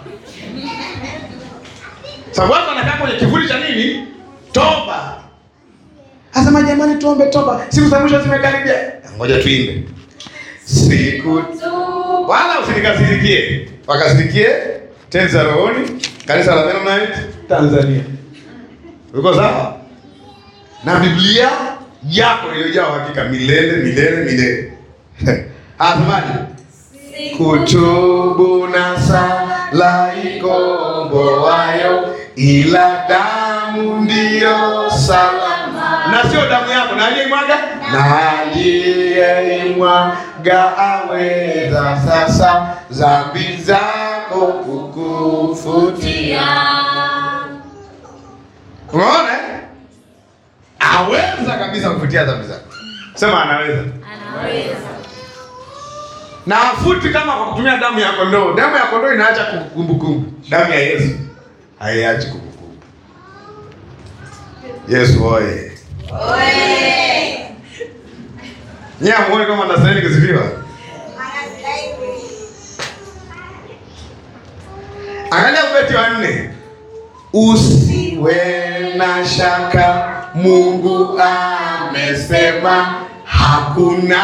Speaker 1: sababu watu wanakaa kwenye kivuli cha nini? Toba. Asema jamani, tuombe toba, siku za mwisho zimekaribia. Ngoja tuimbe siku, wala usinikasirikie, wakasirikie tenzi za rohoni, kanisa la Mennonite Tanzania. Uko sawa? Na Biblia yako iliyojaa uhakika milele milele milele. Asemaje? Kutubu na sala ikomboayo, ila damu ndiyo salama. Na sio damu yako, na aliyeimwaga, na aliyeimwaga aweza sasa dhambi zako kukufutia. Unaona? eh? Aweza kabisa kufutia dhambi zako. Sema anaweza.
Speaker 3: Anaweza.
Speaker 1: Na afuti kama kwa kutumia damu ya kondoo. Damu ya kondoo inaacha kumbukumbu. Damu ya Yesu haiachi kumbukumbu. Yesu oye.
Speaker 3: Oye.
Speaker 1: Nyie hamuoni kama anastahili kusifiwa? Angalia ubeti wa nne. Usiwe na shaka, Mungu amesema, hakuna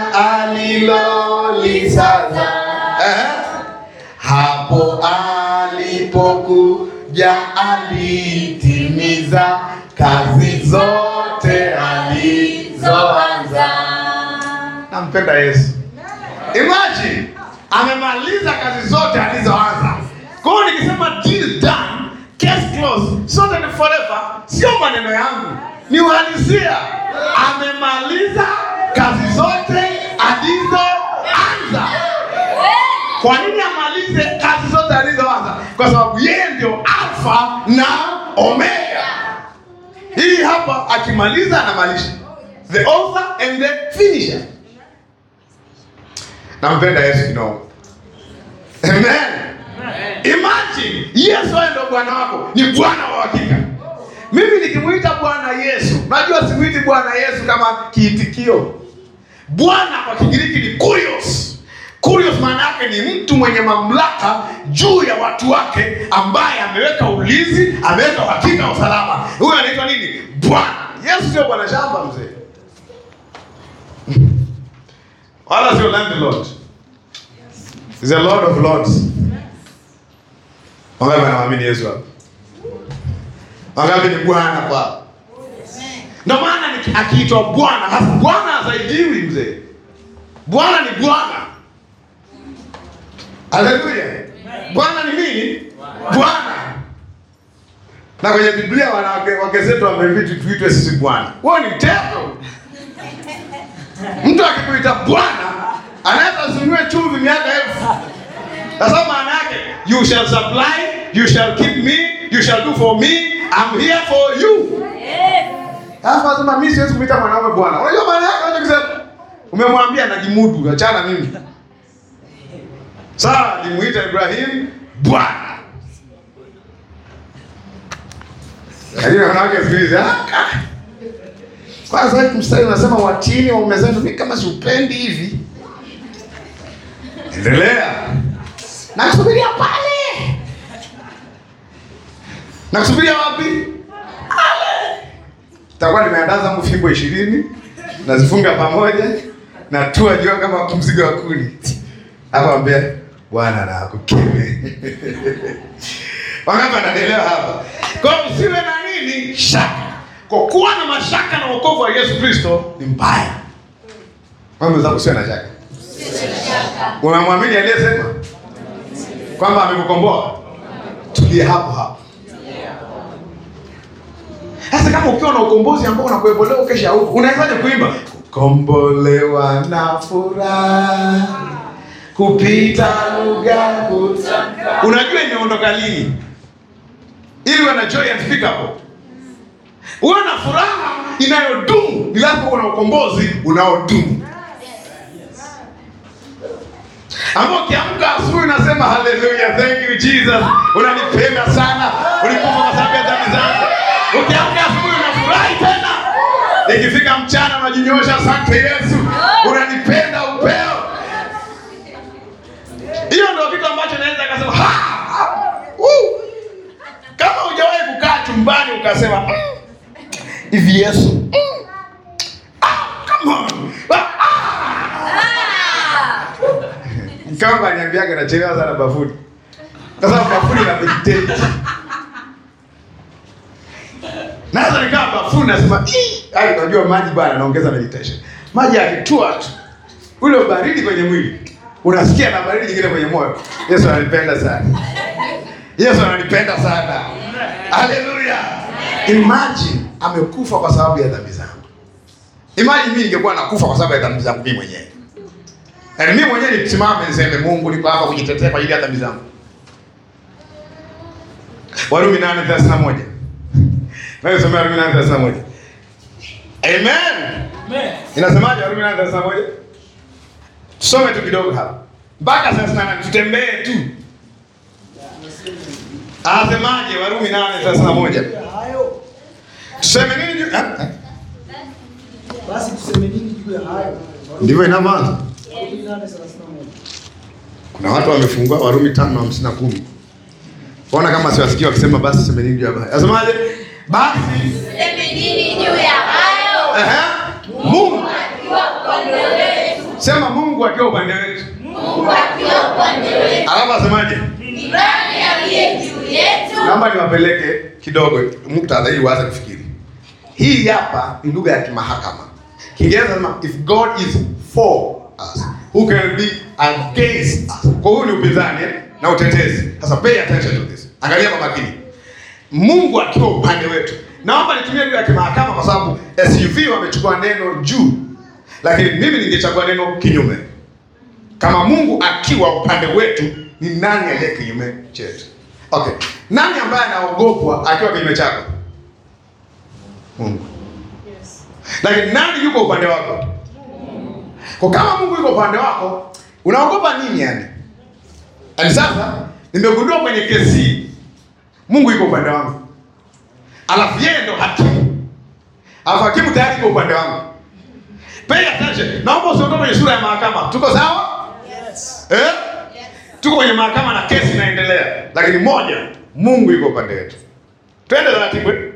Speaker 1: alilolisaza. Eh? Hapo alipokuja alitimiza kazi zote alizoanza. Nampenda Yesu. Imagine amemaliza kazi zote alizoanza. Kwa hiyo nikisema deal done, case closed, sorted and forever, sio maneno yangu, ni uhalisia. Amemaliza kazi zote alizoanza. Kwa nini amalize kazi zote alizoanza? Kwa sababu yeye ndio Alfa na Omega. Hii hapa akimaliza anamalisha. The author and the finisher. Nampenda Yesu kidogo. Amen. Imagine Yesu wewe ndio bwana wako, ni bwana wa hakika. Mimi nikimuita Bwana Yesu, najua simuiti Bwana Yesu kama kiitikio. Bwana kwa Kigiriki ni kurios. Kurios maana yake ni mtu mwenye mamlaka juu ya watu wake, ambaye ameweka ulinzi, ameweka uhakika wa usalama. Huyo anaitwa nini? Bwana. Yesu sio bwana shamba mzee, wala sio landlord. He's a lord of lords. Wangapi wanamwamini Yesu hapa? Wangapi ni bwana kwa? Ndio maana ni- akiitwa bwana, hasa bwana hasaidiwi mzee. Bwana ni bwana. Haleluya. Bwana ni nini? Bwana. Na kwenye Biblia wanawake wake zetu wamevitu tuitwe sisi bwana. Wewe ni mtego. Mtu akikuita bwana anaweza asinunue chumvi miaka elfu. Sasa maana yake you shall supply, you shall keep me, you shall do for me, I'm here for you. Sasa lazima mimi siwezi kumuita mwanaume bwana. Unajua maana yake unachokisema? Umemwambia najimudu, achana mimi. Sara alimuita Ibrahim bwana. Lakini wanawake siku hizi ah, ka- kwanza hii mstari unasema watini waume zenu, mimi kama siupendi hivi. Endelea. Nakusubiria pale. Nakusubiria wapi? Pale. Takuwa nimeandaa zangu fimbo ishirini nazifunga pamoja na tua jua kama mzigo wa kuni. Hapo ambia Bwana na akukeme. Wangapi wanaelewa hapa? Kwa hiyo usiwe na nini? Shaka. Kwa kuwa na mashaka na wokovu wa Yesu Kristo ni mbaya. Wewe mzako usiwe na shaka. Unamwamini aliyesema kwamba amekukomboa? Tulie hapo hapo. Sasa kama ukiwa na ukombozi ambao unakuebolea ukesha huko, unawezaje kuimba kombolewa na furaha kupita lugha kutamka? Unajua imeondoka lini? Ili uwe na joy unspeakable, uwe na furaha inayodumu, ni lazima uwe na ukombozi unaodumu ambao ukiamka asubuhi unasema haleluya, thank you Jesus, unanipenda sana, ulikufa kwa sababu ya dhambi zangu. Ukiamka asubuhi unafurahi tena, ikifika mchana unajinyosha, asante Yesu, unanipenda upeo. Hiyo ndio kitu ambacho naweza akasema ha, ha, uh. kama hujawahi kukaa chumbani ukasema "Mm, hivi Yesu mm, ah, come on, ah, kama aliniambiaga nachelewa sana bafuni, kwa sababu bafuni na meditate. Naweza nikaa bafuni nasema "Ih!" Yaani unajua maji bwana naongeza meditation. Maji yakitua tu ule ubaridi kwenye mwili unasikia na baridi nyingine kwenye moyo. Yesu ananipenda sana. Yesu ananipenda sana. Haleluya! Imagine amekufa kwa sababu ya dhambi zangu. Imagine mimi ningekuwa nakufa kwa sababu ya dhambi zangu mimi mwenyewe. Yaani mimi mwenyewe nisimame niseme Mungu niko hapa kujitetea kwa ajili ya dhambi zangu. Warumi 8:31. Wewe soma Warumi 8:31. Amen. Inasemaje Warumi 8:31? Tusome tu kidogo hapa. Mpaka 38 tutembee tu. Anasemaje Warumi 8:31?
Speaker 2: hayo
Speaker 1: Tuseme nini juu? ah, ah.
Speaker 2: basi tuseme nini juu ya hayo?
Speaker 1: Ndivyo inavyoanza.
Speaker 2: Warumi nane thelathini na moja.
Speaker 1: Kuna watu wamefungua Warumi 5:50 na 10. Ona kama siwasikia wakisema basi tuseme nini juu ya haya. Anasemaje? Basi
Speaker 3: Tuseme nini juu ya hayo?
Speaker 1: ehe Mungu
Speaker 3: Akiwa upande wetu,
Speaker 1: sema Mungu akiwa upande wetu.
Speaker 3: Mungu akiwa upande wetu,
Speaker 1: Alafu asemaje?
Speaker 3: ni nani aliye juu yetu?
Speaker 1: Naomba niwapeleke kidogo muktadha ili waanze kufikiri. Hii hapa ni lugha ya kimahakama. Kiingereza nasema if God is for us, who can be against us? Kwa hiyo ni upinzani eh, na utetezi. Sasa pay attention to this. Angalia kwa makini. Mungu akiwa upande wetu. Naomba nitumie lugha ya kimahakama kwa sababu SUV wamechukua neno juu, lakini mimi ningechagua neno kinyume. Kama Mungu akiwa upande wetu, ni nani aliye kinyume chetu? Okay, nani ambaye anaogopwa akiwa kinyume chako? Mungu. Lakini nani yuko upande wako? Kwa kama Mungu yuko upande wako, unaogopa nini yani? Yaani sasa nimegundua kwenye kesi hii, Mungu yuko upande wangu, alafu yeye ndo hakimu, alafu hakimu tayari yuko upande wangu. Pay attention. Naomba usiondoke kwenye sura ya mahakama. Tuko sawa? Eh? Tuko kwenye mahakama na kesi inaendelea, lakini moja, Mungu yuko upande wetu. Twende taratibu. eh?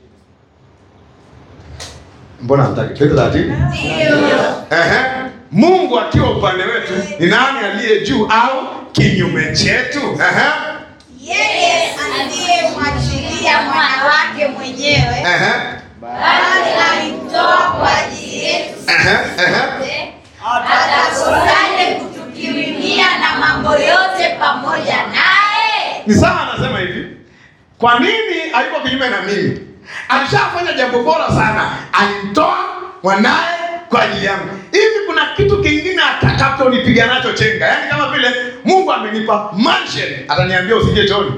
Speaker 1: Mbona hamtaki? Twende taratibu. Ehe. Mungu akiwa upande wetu, ni nani aliye juu au kinyume chetu? Ehe.
Speaker 3: Yeye aliyemwachilia mwana wake mwenyewe,
Speaker 1: Ehe.
Speaker 3: bali alimtoa kwa ajili yetu
Speaker 1: Ehe. Ehe.
Speaker 3: sote, atakosaje kutukirimia na mambo yote pamoja naye?
Speaker 1: Ni sawa anasema hivi. Kwa nini hayuko kinyume na mimi? Alishafanya jambo bora sana. Alimtoa mwanaye kwa ajili yangu. Hivi kuna kitu kingine atakachonipiga nacho chenga? Yaani kama vile Mungu amenipa mansion, ataniambia usingie chooni.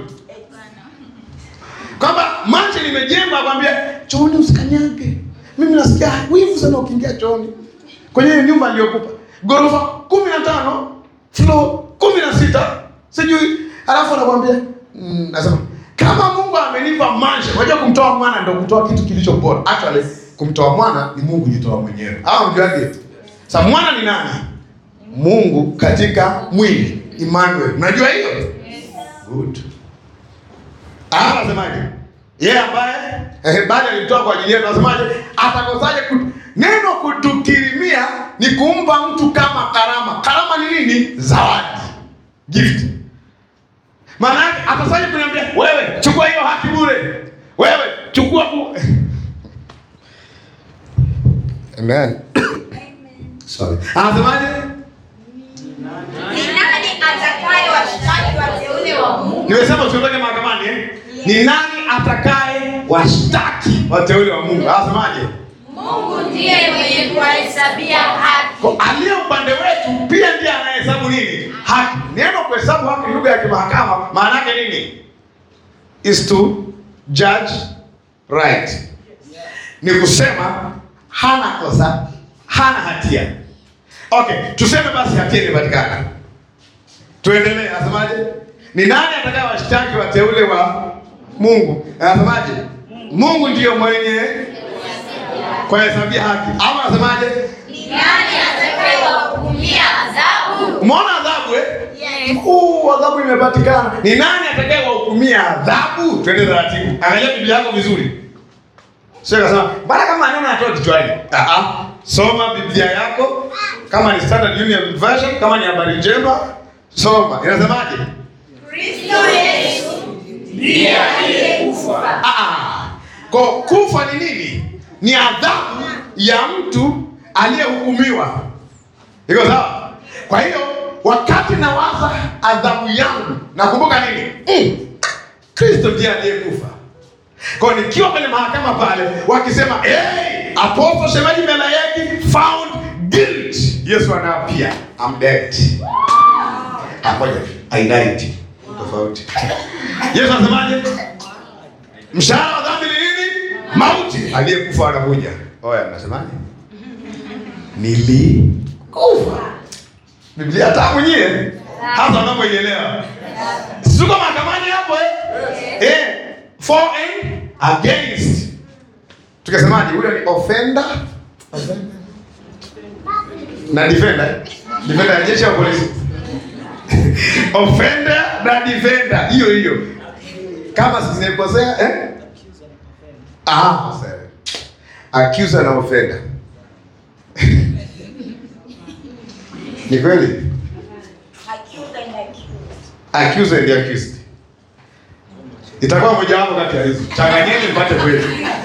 Speaker 1: Kwamba mansion imejengwa akwambia chooni usikanyage. Mimi nasikia wivu sana ukiingia chooni. Kwenye hiyo nyumba aliyokupa. Ghorofa kumi na tano, floor kumi na sita, sijui alafu anakwambia mm, nasema kama Mungu amenipa mansion, unajua kumtoa mwana ndio kutoa kitu kilicho bora. Actually kumtoa mwana ni Mungu jitoa mwenyewe. Au mjuaje? Sasa mwana ni nani? Mungu katika mwili, Emmanuel. Unajua hiyo? Good. Ah, anasemaje? Yeye ambaye eh, bali alimtoa kwa ajili yetu, anasemaje? Atakosaje kutu... Neno kutukirimia ni kumpa mtu kama karama. Karama ni nini? Zawadi. Gift. Maana yake atasaje kuniambia wewe chukua hiyo haki bure. Wewe chukua bu... Amen. Sorry. Anasemaje?
Speaker 3: Ni nani atakaye washtaki wateule wa Mungu?
Speaker 1: Nimesema usiondoke mahakamani eh? Ni nani atakaye washtaki wateule wa Mungu? Anasemaje?
Speaker 3: Mungu ndiye mwenye kuwahesabia haki.
Speaker 1: Kwa aliye upande wetu pia ndiye anayehesabu nini? Haki. Neno kuhesabu haki ni lugha ya kimahakama, maana yake nini? Is to judge right. Ni kusema hana kosa, hana hatia. Okay, tuseme basi hatia imepatikana. Tuendelee, anasemaje? Ni nani atakaye washtaki wateule wa Mungu? Anasemaje? Mungu ndiyo mwenye kuhesabia haki. Ama anasemaje?
Speaker 3: Ni nani atakaye wahukumia adhabu?
Speaker 1: Umeona adhabu eh? Huu adhabu imepatikana. Ni nani atakaye wahukumia adhabu? Twende taratibu. Angalia Biblia yako vizuri. Sio kasema, bana kama maneno yanatoka kichwani. Ah ah. Soma Biblia yako kama ni Standard Union Version, kama ni habari njema, soma. Inasemaje?
Speaker 3: Kristo Yesu ndiye aliyekufa
Speaker 1: Ah ah. Kwa kufa ni nini? Ni adhabu ya mtu aliyehukumiwa. iko sawa kwa hiyo wakati nawaza adhabu yangu nakumbuka nini mm. kristo ndiye aliyekufa kwa hiyo nikiwa kwenye mahakama pale wakisema hey, apostle shemaji melayeki found guilt yesu anaapia I'm dead amoja I died tofauti yesu anasemaje mshahara wa dhambi ni nini mauti aliyekufa anakuja oya mnasemaje nilikufa biblia tamu nyie hasa unavyoielewa situko mahakamani hapo eh? Eh, for and against tukasemaje ule ni offender na defender eh? defender ya jeshi au polisi offender na defender hiyo hiyo kama sinikosea eh? ah, sawa. accuser na offender ni kweli accused and accused itakuwa mojawapo kati ya hizo changanyeni mpate kweli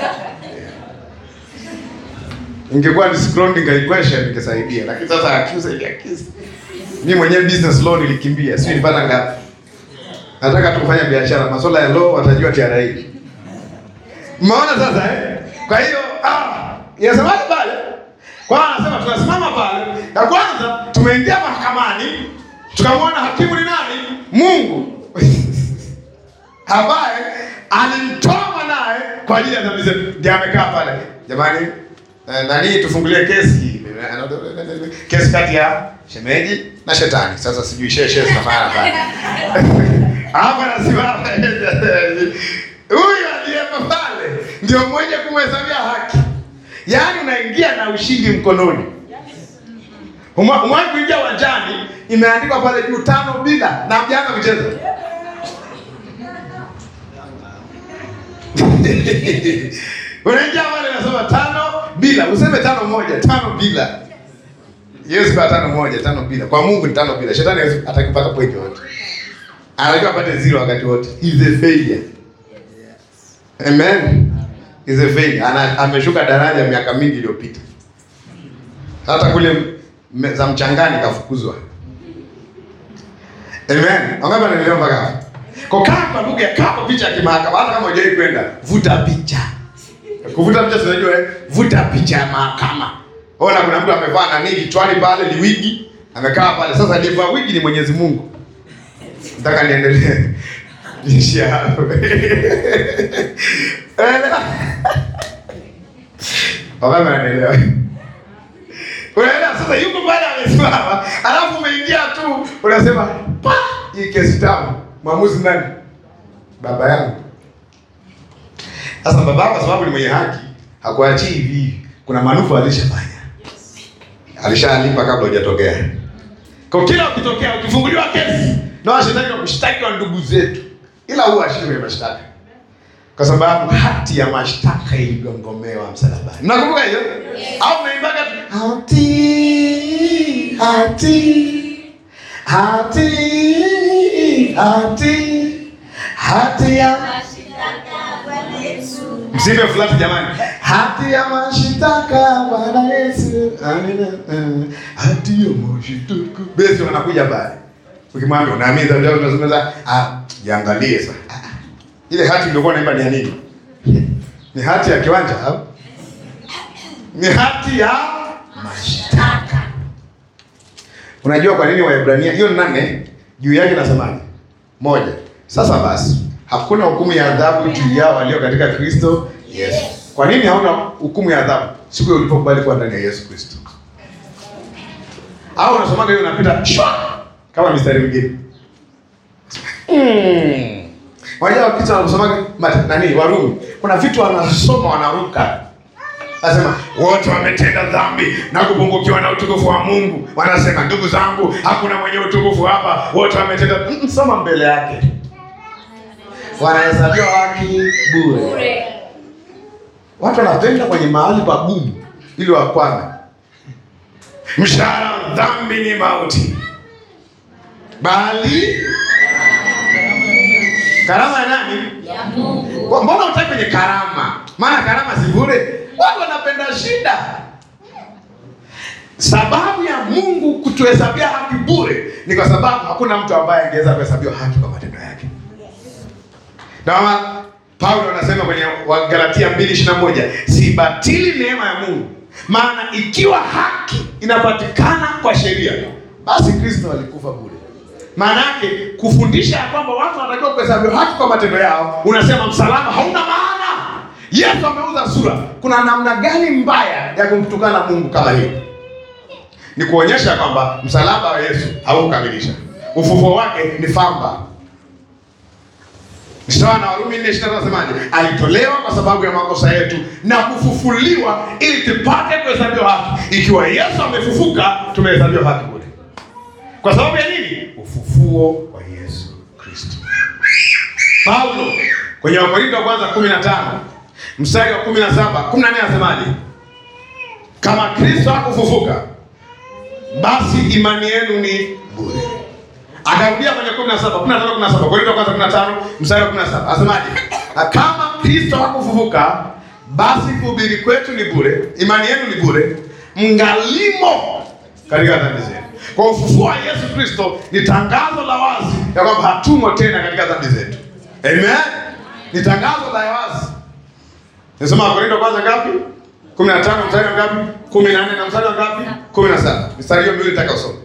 Speaker 1: ingekuwa ni scrolling equation ingesaidia lakini sasa accused and accused mimi mwenyewe business law nilikimbia sio nilipata ngapi nataka tu kufanya biashara masuala ya law watajua TRA Umeona sasa eh? Kwa hiyo ah, inasemaje pale? Kwa hiyo anasema tunasimama pale. Ya kwanza tumeingia mahakamani, tukamwona hakimu ni nani? Mungu. ambaye alimtoa mwanaye kwa ajili ya dhambi zetu. Ndiye amekaa pale. Jamani, eh, nani tufungulie kesi kesi kati ya shemeji na shetani. Sasa sijui sheshe zinafanya pale. Hapa nasimama. Huyu aliyepo pale ndio mmoja kumhesabia haki. Yaani unaingia na ushindi mkononi. Umwa- Umewahi kuingia uwanjani, imeandikwa pale juu tano bila na mjaanza kucheza. Unaingia pale unasema tano bila, useme tano moja, tano bila. Yesu kwa tano moja, tano bila. Kwa Mungu ni tano bila. Shetani hawezi atakupata point yote. Anajua apate zero wakati wote. Is a failure. Amen. Is a failure. Ana, ameshuka daraja miaka mingi iliyopita. Hata kule me- za mchangani kafukuzwa. Amen. Wangapi wanaelewa mpaka hapo? Kwa kaa kwa lugha ya kaa kwa picha ya kimahakama hata kama hujawahi kwenda, vuta picha. Kuvuta picha tunajua eh, vuta picha ya mahakama. Ona kuna mtu amevaa nani kichwani pale ni wigi, amekaa pale. Sasa aliyevaa wigi ni Mwenyezi Mungu. Nataka niendelee. Niishia hapo. Elewa. Wangapi wanaelewa? Unaelewa sasa yuko pale amesimama, alafu umeingia tu unasema pa hii kesi tamu. Mwamuzi nani? Baba yangu. Sasa baba kwa sababu ni mwenye haki, hakuachii hivi hivi. Kuna manufaa alishafanya. Alishalipa kabla hujatokea. Kwa kila ukitokea ukifunguliwa kesi na washtaki wa kushtaki wa ndugu zetu, ila huwa ashindwe mashtaka kwa sababu hati ya mashtaka iligongomewa msalabani. Mnakumbuka hiyo? Au mnaimbaga tu hati hati hati hati hati ya msipe fulani jamani, hati ya mashitaka Bwana Yesu, amina. eh, Hati ya mashitaka basi, wanakuja pale, ukimwambia unaamini dhambi yako, unazungumza ah, jiangalie sasa. Ah, ah. Ile hati ndio naimba ni ya nini? Ni hati ya kiwanja au ni hati ya mashtaka? Unajua kwa nini Waebrania hiyo nane juu yake nasemaje? Moja. Sasa basi hakuna hukumu ya adhabu juu yao walio katika Kristo Yesu. Kwa nini hauna hukumu ya adhabu? Siku hiyo ulipokubali kuwa ndani ya Yesu Kristo. Au unasomaga hiyo unapita shwa kama mistari mingine. Mm. Wajua wakati wanasomaga mat- nani Warumi, kuna vitu wanasoma wanaruka. Anasema wote wametenda dhambi na kupungukiwa na utukufu wa Mungu. Wanasema ndugu zangu, hakuna mwenye utukufu hapa, wote wametenda. Mm, soma mbele yake, wanahesabiwa haki bure. Watu wanapenda kwenye mahali pagumu ili wakwame. Mshahara wa dhambi ni mauti, bali karama ya nani?
Speaker 3: Ya Mungu.
Speaker 1: Kwa- Mbona utaki kwenye karama? Maana karama si bure. Watu wanapenda shida. Sababu ya Mungu kutuhesabia haki bure ni kwa sababu hakuna mtu ambaye angeweza kuhesabiwa haki kwa matendo yake. Na Paulo anasema kwenye Wagalatia 2:21, sibatili neema ya Mungu, maana ikiwa haki inapatikana kwa sheria, basi Kristo alikufa bure. Maana yake kufundisha ya kwamba watu wanatakiwa kuhesabiwa haki kwa matendo yao, unasema msalaba hauna maana. Yesu ameuza sura. Kuna namna gani mbaya ya kumtukana Mungu kama hiyo? Ni kuonyesha kwamba msalaba wa Yesu haukukamilisha. Ufufuo wake ni famba. Ni sawa na Warumi 4:23 anasemaje? Alitolewa kwa sababu ya makosa yetu na kufufuliwa ili tupate kuhesabiwa haki. Ikiwa Yesu amefufuka, tumehesabiwa haki bure. Kwa sababu ya nini? Ufufuo wa Yesu Kristo. Paulo kwenye Wakorintho wa kwanza 15 mstari wa 17, 14 anasemaje? Kama Kristo hakufufuka, basi imani yenu ni bure. Akarudia kwenye 17, 15, 17, Wakorintho wa kwanza 15 mstari wa 17. Anasemaje? Na kama Kristo hakufufuka, basi kuhubiri kwetu ni bure, imani yenu ni bure, mngalimo katika dhambi zenu. Kwa ufufuo wa Yesu Kristo ni tangazo la wazi ya kwamba hatumo tena katika dhambi zetu. Amen. Ni tangazo la wazi. Nisoma Wakorintho kwanza ngapi? 15 mstari wa ngapi? 14 na mstari wa ngapi? 17. Mstari hiyo miwili nataka usome.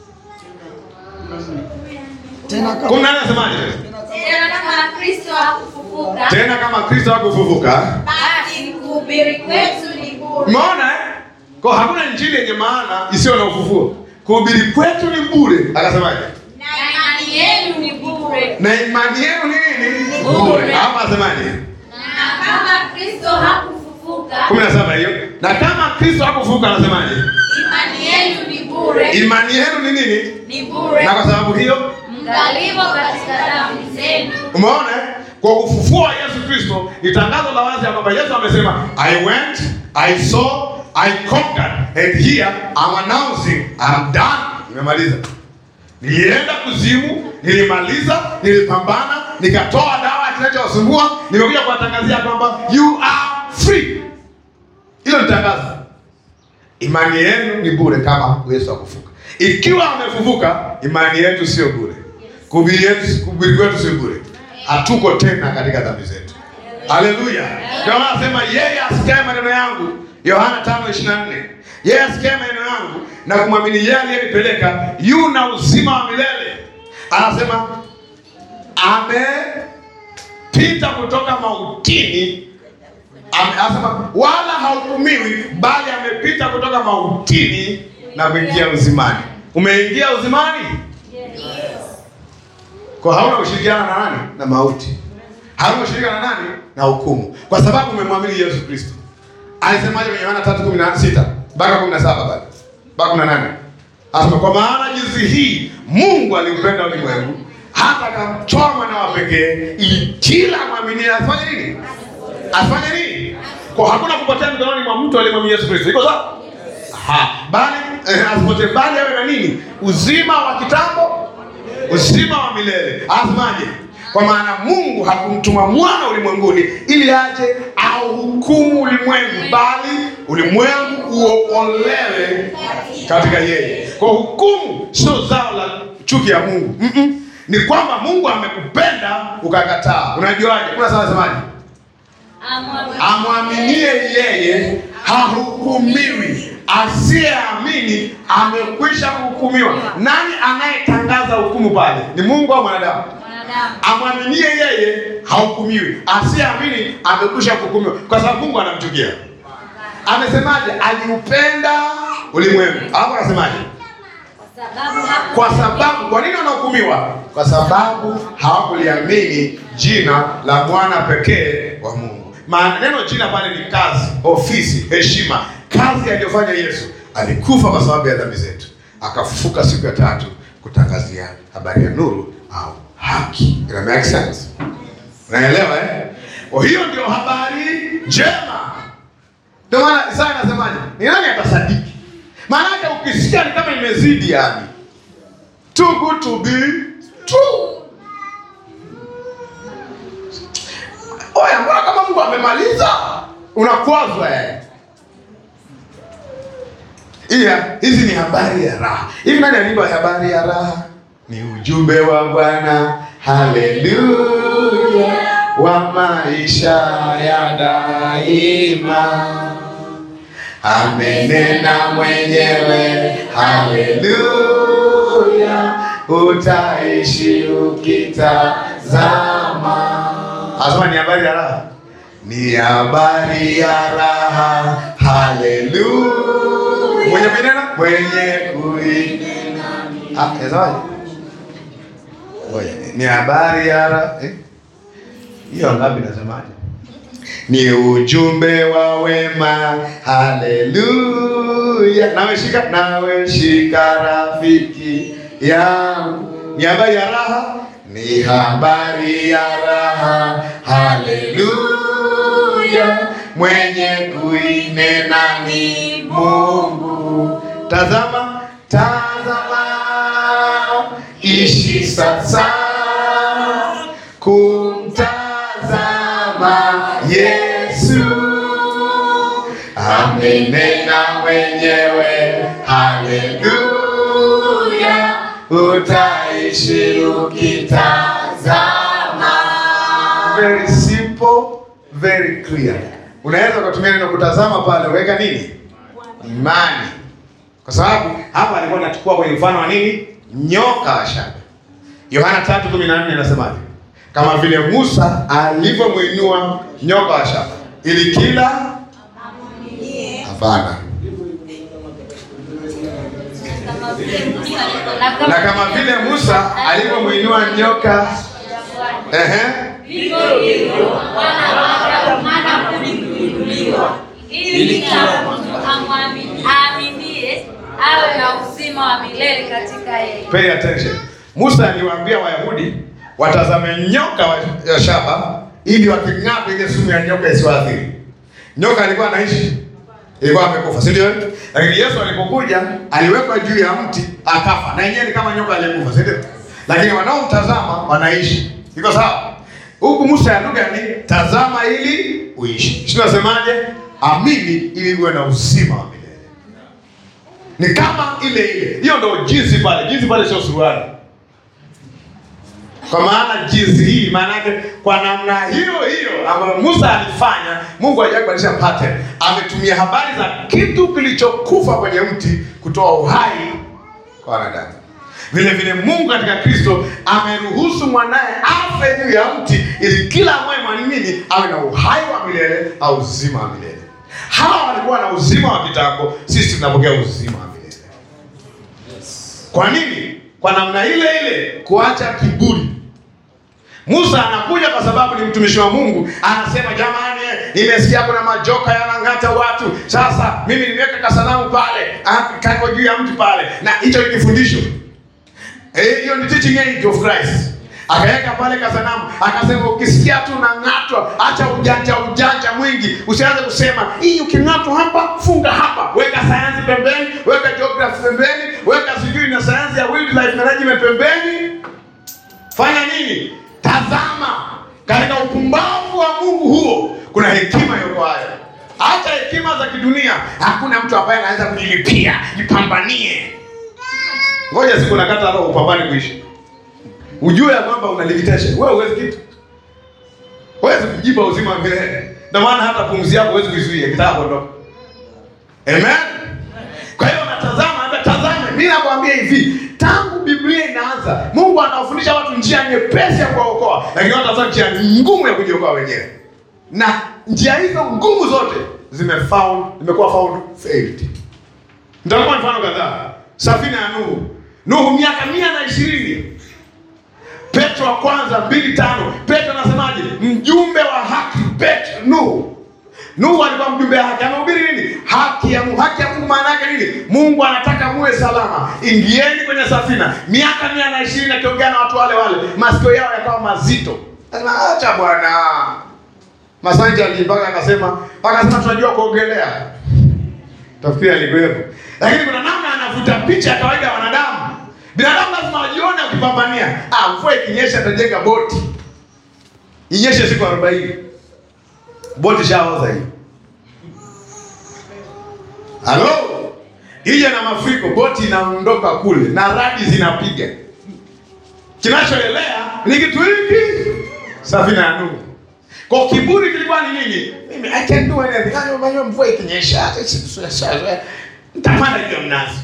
Speaker 2: Tena kama
Speaker 1: 14 anasemaje?
Speaker 3: Tena kama Kristo hakufufuka,
Speaker 1: Tena kama Kristo hakufufuka,
Speaker 3: basi kuhubiri kwetu ni bure.
Speaker 1: umeona eh? Kwa hakuna injili yenye maana isiyo na ufufuo. Kuhubiri kwetu ni bure. Akasemaje?
Speaker 3: Na imani yenu ni bure.
Speaker 1: Na imani yenu ni nini?
Speaker 3: Bure.
Speaker 1: Hapa asemaje?
Speaker 3: Na kama Kristo hakufufuka,
Speaker 1: 17 hiyo. Na kama Kristo hakufufuka anasemaje?
Speaker 3: imani yenu ni bure.
Speaker 1: Imani yenu ni nini?
Speaker 3: Ni bure.
Speaker 1: Na kwa sababu hiyo
Speaker 3: Mngalimo katika dhambi zenu.
Speaker 1: Umeona eh? Kwa ufufuo wa Yesu Kristo ni tangazo la wazi ya kwamba Yesu amesema I went, I saw, I conquered and here I'm announcing I'm done. Nimemaliza. Nilienda kuzimu, nilimaliza, nilipambana, nikatoa dawa kinachowasumbua, nimekuja kuwatangazia kwamba you are free. Hilo ni tangazo. Imani yenu ni bure kama Yesu akufuka. Ikiwa amefufuka, imani yetu sio bure. Kuhubiri yetu kuhubiri kwetu sio bure. Hatuko tena katika dhambi zetu. Haleluya. Ndio maana anasema yeye asikiaye maneno yangu, Yohana 5:24. Yeye asikiaye maneno yangu na kumwamini yeye aliyenipeleka yu na uzima wa milele. Anasema amepita kutoka mautini Ame- anasema wala hahukumiwi bali amepita kutoka mautini na kuingia uzimani. Umeingia uzimani? Kwa hauna ushirikiana na nani? Na mauti. Hauna ushirikiana na nani? Na hukumu. Kwa sababu umemwamini Yesu Kristo. Alisemaje kwenye Yohana 3:16 mpaka 17 bado. Mpaka 18. Anasema kwa maana jinsi hii Mungu aliupenda ulimwengu hata akamtoa mwana wa pekee ili kila mwamini afanye nini? Afanye nini? Kwa hakuna kupotea mikononi mwa mtu aliyemwamini Yesu Kristo. Iko sawa? Aha. Bali eh, asipotee bali awe na nini? Uzima wa kitambo, uzima wa milele. Asemaje? Kwa maana Mungu hakumtuma mwana ulimwenguni ili aje auhukumu ulimwengu, bali ulimwengu uokolewe katika yeye. Kwa hukumu sio zao la chuki ya Mungu. Mm-mm. Ni kwamba Mungu amekupenda ukakataa. Unajuaje? Kuna sawa semaje? amwaminie yeye hahukumiwi, asiyeamini amekwisha kuhukumiwa. Nani anayetangaza hukumu pale? Ni Mungu au mwanadamu?
Speaker 3: Mwanadamu.
Speaker 1: Amwaminie yeye hahukumiwi, asiyeamini amekwisha kuhukumiwa, kwa sababu Mungu anamchukia. Amesemaje? Aliupenda ulimwengu, alafu anasemaje?
Speaker 3: Sababu hapo
Speaker 1: Kwa sababu, kwa nini wanahukumiwa? Kwa sababu hawakuliamini jina la mwana pekee wa Mungu. Maana neno jina pale ni kazi, ofisi, heshima. Kazi aliyofanya Yesu, alikufa kwa sababu ya dhambi zetu, akafufuka siku ya tatu kutangazia habari ya nuru au haki. Ina make sense? Unaelewa eh? Kwa hiyo ndio habari njema. Ndio maana Isaya anasemaje? Ni nani atasadiki? Maana yake ukisikia ni kama imezidi yani. Too good to be true. Oya, mbona kama Mungu amemaliza? Unakwazwa eh. Iya, hizi ni habari ya raha. Hivi nani aliimba habari ya raha? Ni ujumbe wa Bwana, haleluya, wa maisha ya daima. Amenena mwenyewe, haleluya, utaishi ukitazama. Asema ni habari ya raha, ni habari ya raha, haleluya. Mwenye kunena, mwenye kuinena. Ah, yazawaje? Ngoja, ni habari ya raha eh? Hiyo ngapi nasemaje? Ni ujumbe wa wema, haleluya. Nawe shika, nawe shika rafiki yangu. Ni habari ya raha, ni habari ya raha, haleluya. Mwenye kuinena ni Mungu. Tazama, tazama, ishi sasa kumtazama Yesu amenena mwenyewe, haleluya, utaishi ukitazama. Very simple, very clear. Unaweza ukatumia neno kutazama pale, weka nini? Imani, kwa sababu hapa alikuwa anachukua kwenye mfano wa nini? Nyoka wa shaba. Yohana 3:14 inasemaje? Kama vile Musa alivyomwinua nyoka wa shaba ili kila hapana, na kama vile Musa alivyomwinua nyoka ehe,
Speaker 3: Vivyo hivyo wana wa Adamu hana budi kuinuliwa, ili kila mtu amwamini- aaminie awe na uzima wa milele katika yeye.
Speaker 1: pay attention. Musa aliwaambia Wayahudi watazame nyoka wa ya shaba ili waking'ata ile sumu ya nyoka isiwaathiri. Nyoka alikuwa anaishi, ilikuwa amekufa, si ndio? Lakini Yesu alipokuja aliwekwa juu ya mti akafa, na yenyewe ni kama nyoka aliyekufa, si ndio? Lakini wanaomtazama wanaishi. Iko sawa? Huku Musa ya lugha ni tazama ili uishi. Sio nasemaje? Amini ili uwe na uzima wa milele. Ni kama ile ile. Hiyo ndio jinsi pale. Jinsi pale sio suruali. Kwa maana jinsi hii maana yake kwa namna hiyo hiyo ambayo Musa alifanya, Mungu hajakubadilisha pattern. Ametumia habari za kitu kilichokufa kwenye mti kutoa uhai kwa wanadamu. Vile vile Mungu katika Kristo ameruhusu mwanaye afe juu ya mti ili kila ambaye mwamini awe na uhai wa milele au uzima wa milele. Hawa walikuwa na uzima wa kitambo, sisi tunapokea uzima wa milele. Kwa nini? Kwa namna ile ile kuacha kiburi. Musa anakuja kwa sababu ni mtumishi wa Mungu, anasema jamani, nimesikia kuna majoka yanang'ata watu. Sasa mimi nimeweka kasanamu pale, ah, kako juu ya mti pale, na hicho ni kifundisho Eh, hiyo ni teaching aid of Christ. Akaweka pale kasanamu, akasema ukisikia tu unang'atwa, acha ujanja ujanja mwingi, usianze kusema hii uking'atwa hapa, funga hapa, weka sayansi pembeni, weka geography pembeni, weka sijui na sayansi ya wildlife management pembeni. Fanya nini? Tazama, katika upumbavu wa Mungu huo kuna hekima yokoayo. Hata hekima za kidunia, hakuna mtu ambaye anaweza kujilipia, jipambanie. Ngoja siku nakata roho upambane kuishi. Ujue ya kwamba una limitation. Wewe huwezi kitu. Huwezi kujipa uzima wa milele. Ndio maana hata pumzi yako huwezi kuizuia kitaka kuondoka. Amen. Kwa hiyo natazama, hata tazame, mimi nakwambia hivi, tangu Biblia inaanza, Mungu anawafundisha watu njia nyepesi ya kuwaokoa, lakini watu wanataka njia ngumu ya kujiokoa wenyewe. Na njia hizo ngumu zote zimefound, zimekuwa found failed. Nitakupa mfano kadhaa. Safina ya Nuhu. Nuhu miaka mia na ishirini. Petro wa kwanza mbili tano. Petro anasemaje? Mjumbe wa haki Petro Nuhu. Nuhu alikuwa mjumbe wa haki. Amehubiri nini? Haki ya Mungu. Haki ya Mungu maana yake nini? Mungu anataka muwe salama. Ingieni kwenye safina. Miaka mia na ishirini akiongea na watu wale wale. Masikio yao yakawa mazito. Anasema acha bwana. Masanja alipaka akasema, akasema tunajua kuogelea. Tafikiri alikuwepo. Lakini kuna namna anavuta picha ya kawaida ya wanadamu. Binadamu lazima wajione wakipambania. Ah, mvua ikinyesha atajenga boti. Inyeshe siku 40. Boti shaoza hiyo. Halo? ije na mafuriko, boti inaondoka kule na radi zinapiga. Kinachoelea ni kitu hiki, safina ya Nuhu. Kwa kiburi kilikuwa ni nini? Mimi I can do anything. Hayo manyo mvua ikinyesha, nitapanda juu ya mnazi.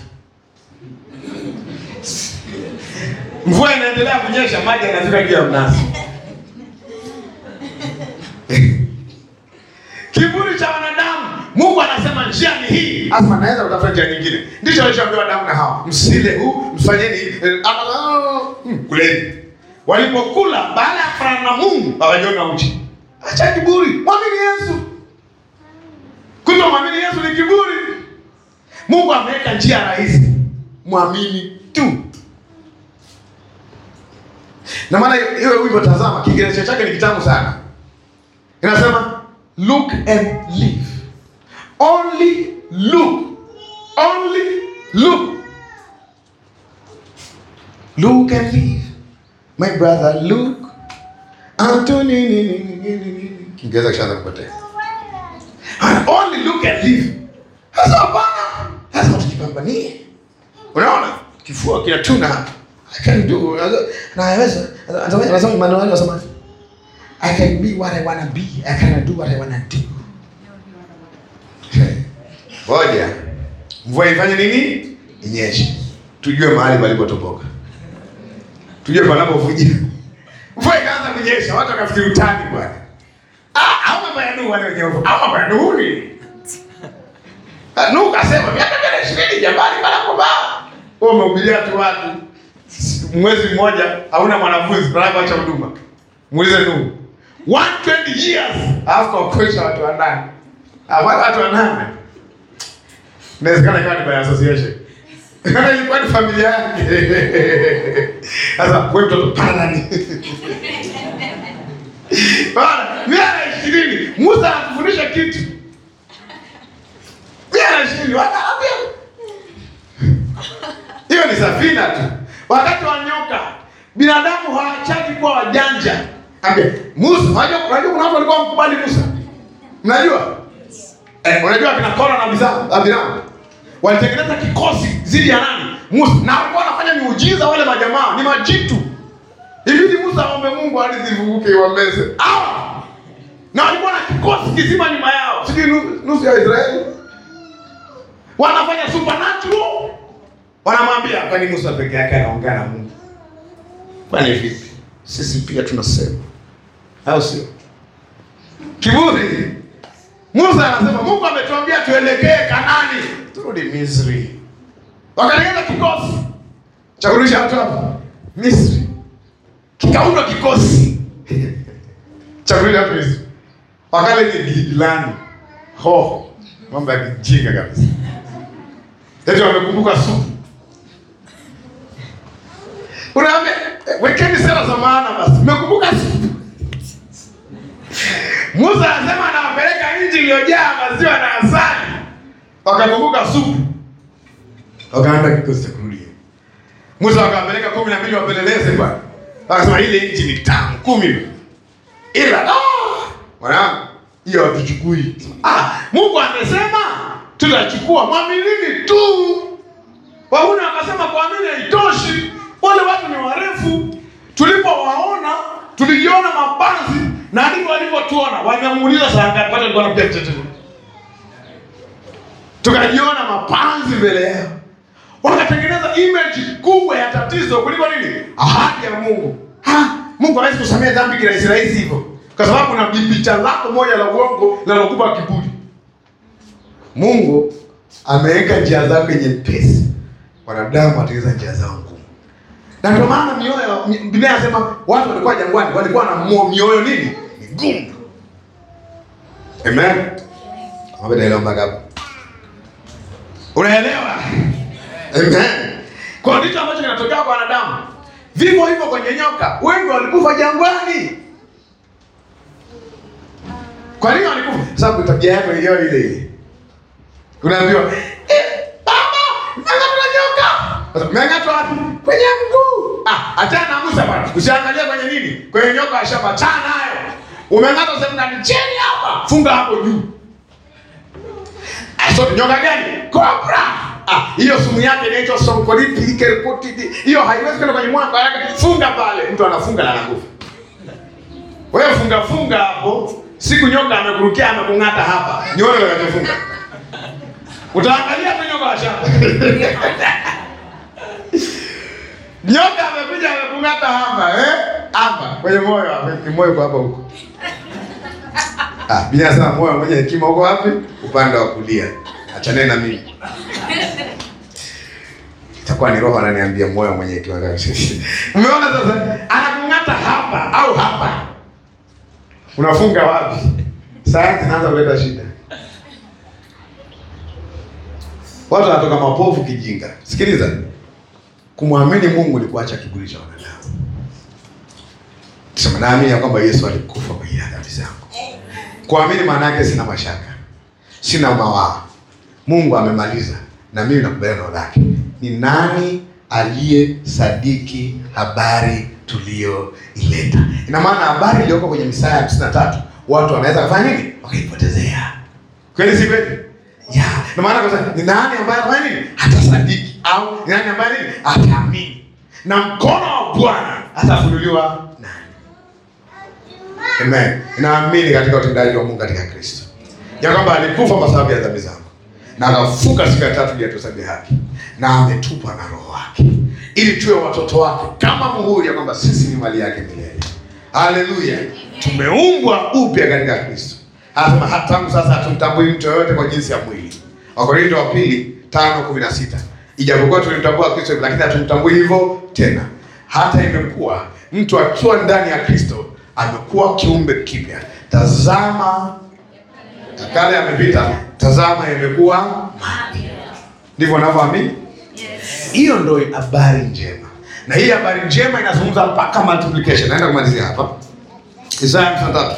Speaker 1: Mvua inaendelea kunyesha, maji yanafika juu ya mnazi. Kiburi cha wanadamu. Mungu anasema njia ni hii, asema naweza kutafuta njia nyingine. Ndicho alichoambiwa Adamu na Hawa, msile huu, mfanyeni hivi. Eh, ah, ah, hmm, kuleni. Walipokula baada ya kufanana na Mungu, hawajiona uchi. Acha kiburi, mwamini Yesu. Kuto mwamini Yesu ni kiburi. Mungu ameweka njia rahisi, mwamini tu. Na maana hiyo wimbo, tazama, Kiingereza chake ni kitamu sana. Inasema look and live. Only look. Only look. Look and live. My brother, look. Anthony, ni, ni, ni, ni, ni, ni. Kiingereza kishaanza kupotea. And Only look and live. Sasa hapana. Lazima tujipambanie. Unaona? Kifua kinatuna hapa. I can do. Naweza. Anasema Emmanuel anasema I can be what I wanna be. I can do what I wanna do. Ngoja. Mvua ifanye nini? Inyeshe. Tujue mahali palipotoboka. Tujue panapovuja. Mvua ikaanza kunyesha, watu wakafikiri utani bwana. Ah, au mambo ya Nuhu wale wenyewe. Au mambo ya Nuhu ni. Ah, Nuhu kasema miaka mia ishirini jabali bana kwa baa. Wewe umehubiria tu watu. Mwezi mmoja hauna mwanafunzi, tunataka acha huduma. Muulize Nuhu. 120 years alafu kuokosha watu wanane. Ah, watu wanane. Inawezekana ikawa ni by association. Kana ilikuwa ni familia yake. Sasa wewe mtoto pana nani? Bana, miaka ishirini Musa anakufundisha kitu. Miaka ishirini wanaambia. Hiyo ni safina tu. Wakati wa nyoka, binadamu hawachaki kuwa wajanja. Ambia, Musa, unajua unajua kuna watu walikuwa mkubali Musa. Mnajua? Eh, unajua kina Kora na Bisa- Abiramu walitengeneza kikosi dhidi ya nani? Musa. Na walikuwa wanafanya miujiza wale majamaa, ni majitu. Ibidi Musa aombe Mungu ardhi ivuke iwameze. Hawa. Na walikuwa na kikosi kizima nyuma yao. Sijui nu- nusu ya Israeli. Wanafanya supernatural. Wanamwambia kwani Musa peke yake anaongea na Mungu? Kwani vipi? Sisi pia tunasema. Au sio? Kiburi. Musa anasema Mungu ametuambia tuelekee Kanani, turudi Misri. Wakatengeneza kikosi cha kurudisha watu hapa Misri, kikaundwa kikosi cha kurudisha watu Misri. Wakale ni giligilani, hoho, mambo ya kijinga kabisa. Eti wamekumbuka supu. Unaambia eh, wekeni sera za maana basi. Mmekumbuka supu. Musa anasema anawapeleka nchi iliyojaa maziwa na asali. Wakakumbuka supu. Wakaanza kikosi cha kurudia. Musa wakawapeleka kumi na mbili wapeleleze bwana. Wakasema ile nchi ni tamu kumi. Ila ah, mwanangu hiyo hatuchukui. Ah, Mungu amesema tutachukua, mwaminini tu. Wahuna wakasema kuamini haitoshi, wale watu ni warefu. Tulipowaona tulijiona mabanzi na ndivyo walivyotuona. Wamemuuliza saa ngapi? Watu walikuwa wanapiga tete. Tukajiona mapanzi mbele yao, wakatengeneza image kubwa ya tatizo kuliko nini? Ahadi ya Mungu. Ha, Mungu hawezi kusamehe dhambi kirahisi rahisi hivyo, kwa sababu kuna picha lako moja la uongo linalokupa kiburi. Mungu ameweka njia zake nyepesi, wanadamu watengeneza njia zao ngumu. Na ndio maana mioyo, Biblia inasema watu walikuwa jangwani, walikuwa na mo- mioyo nini? Migumu. Amen. Ombe daima mpaka hapo. Unaelewa? Amen. Kwa ndicho ambacho kinatokea kwa wanadamu. Vivyo hivyo kwenye nyoka, wengi walikufa jangwani. Kwa nini walikufa? Sababu tabia yako hiyo ile ile. Unaambiwa, eh, baba, mng'atwa nyoka. Sasa mng'atwa wapi? Kwenye mguu. Ah, achana na Musa bwana. Usiangalie kwenye nini? Kwenye nyoka ya shamba chana nayo. Umeng'atwa sehemu ndani chini hapa. Funga hapo juu. Aso nyoka gani? Cobra. Ah, hiyo sumu yake inaitwa sonkoriti kerikutiti. Hiyo haiwezi kwenda kwenye moyo kwa haraka. Funga pale, mtu anafunga na anakufa. Wewe funga funga hapo, siku nyoka amekurukia amekung'ata hapa, nione utakachofunga. Utaangalia tu nyoka wa shamba. Nyoka amekuja amekung'ata hapa, eh? Hapa kwenye moyo hapa, ni moyo kwa hapa huko. Ah, Biblia inasema moyo mwenye hekima uko wapi? Upande wa kulia. Achaneni na mimi. Itakuwa ni roho ananiambia moyo mwenye hekima. Umeona sasa? Anakung'ata hapa au hapa. Unafunga wapi? Sayansi inaanza kuleta shida. Watu wanatoka mapofu kijinga. Sikiliza. Kumwamini Mungu ni kuacha kiburi cha wanadamu. Sema naamini ya kwamba Yesu alikufa kwa ajili ya dhambi zangu. Kuamini maana yake sina mashaka, sina mawaa. Mungu amemaliza na mimi nakubaliana neno lake. Ni nani aliye sadiki habari tuliyoileta? Ina maana habari iliyoko kwenye Misaya hamsini na tatu watu wanaweza kufanya nini? Wakaipotezea. Kweli si kweli? Ya, ina maana kwa sababu ni nani ambaye afanya nini? Hatasadiki au ni nani ambaye nini? Ataamini. Na mkono wa Bwana atafunuliwa nani? Amen. Naamini katika utendaji wa Mungu katika Kristo. Ya kwamba alikufa kwa sababu ya dhambi zangu. Na akafuka siku ya tatu ili atuhesabe haki. Na ametupa na roho wake. Ili tuwe watoto wake kama muhuri ya kwamba sisi ni mali yake milele. Haleluya. Tumeumbwa upya katika Kristo. Anasema hata tangu sasa hatumtambui mtu yoyote kwa jinsi ya mwili. Wakorintho wa pili 5:16. Ijapokuwa tulimtambua Kristo lakini hatumtambui hivyo tena. Hata imekuwa mtu akiwa ndani ya Kristo amekuwa kiumbe kipya. Tazama ya kale yamepita, tazama yamekuwa mapya. Ndivyo unavyoamini? Hiyo ndio habari njema, na hii habari njema inazungumza mpaka multiplication. Naenda kumalizia hapa Isaya 53.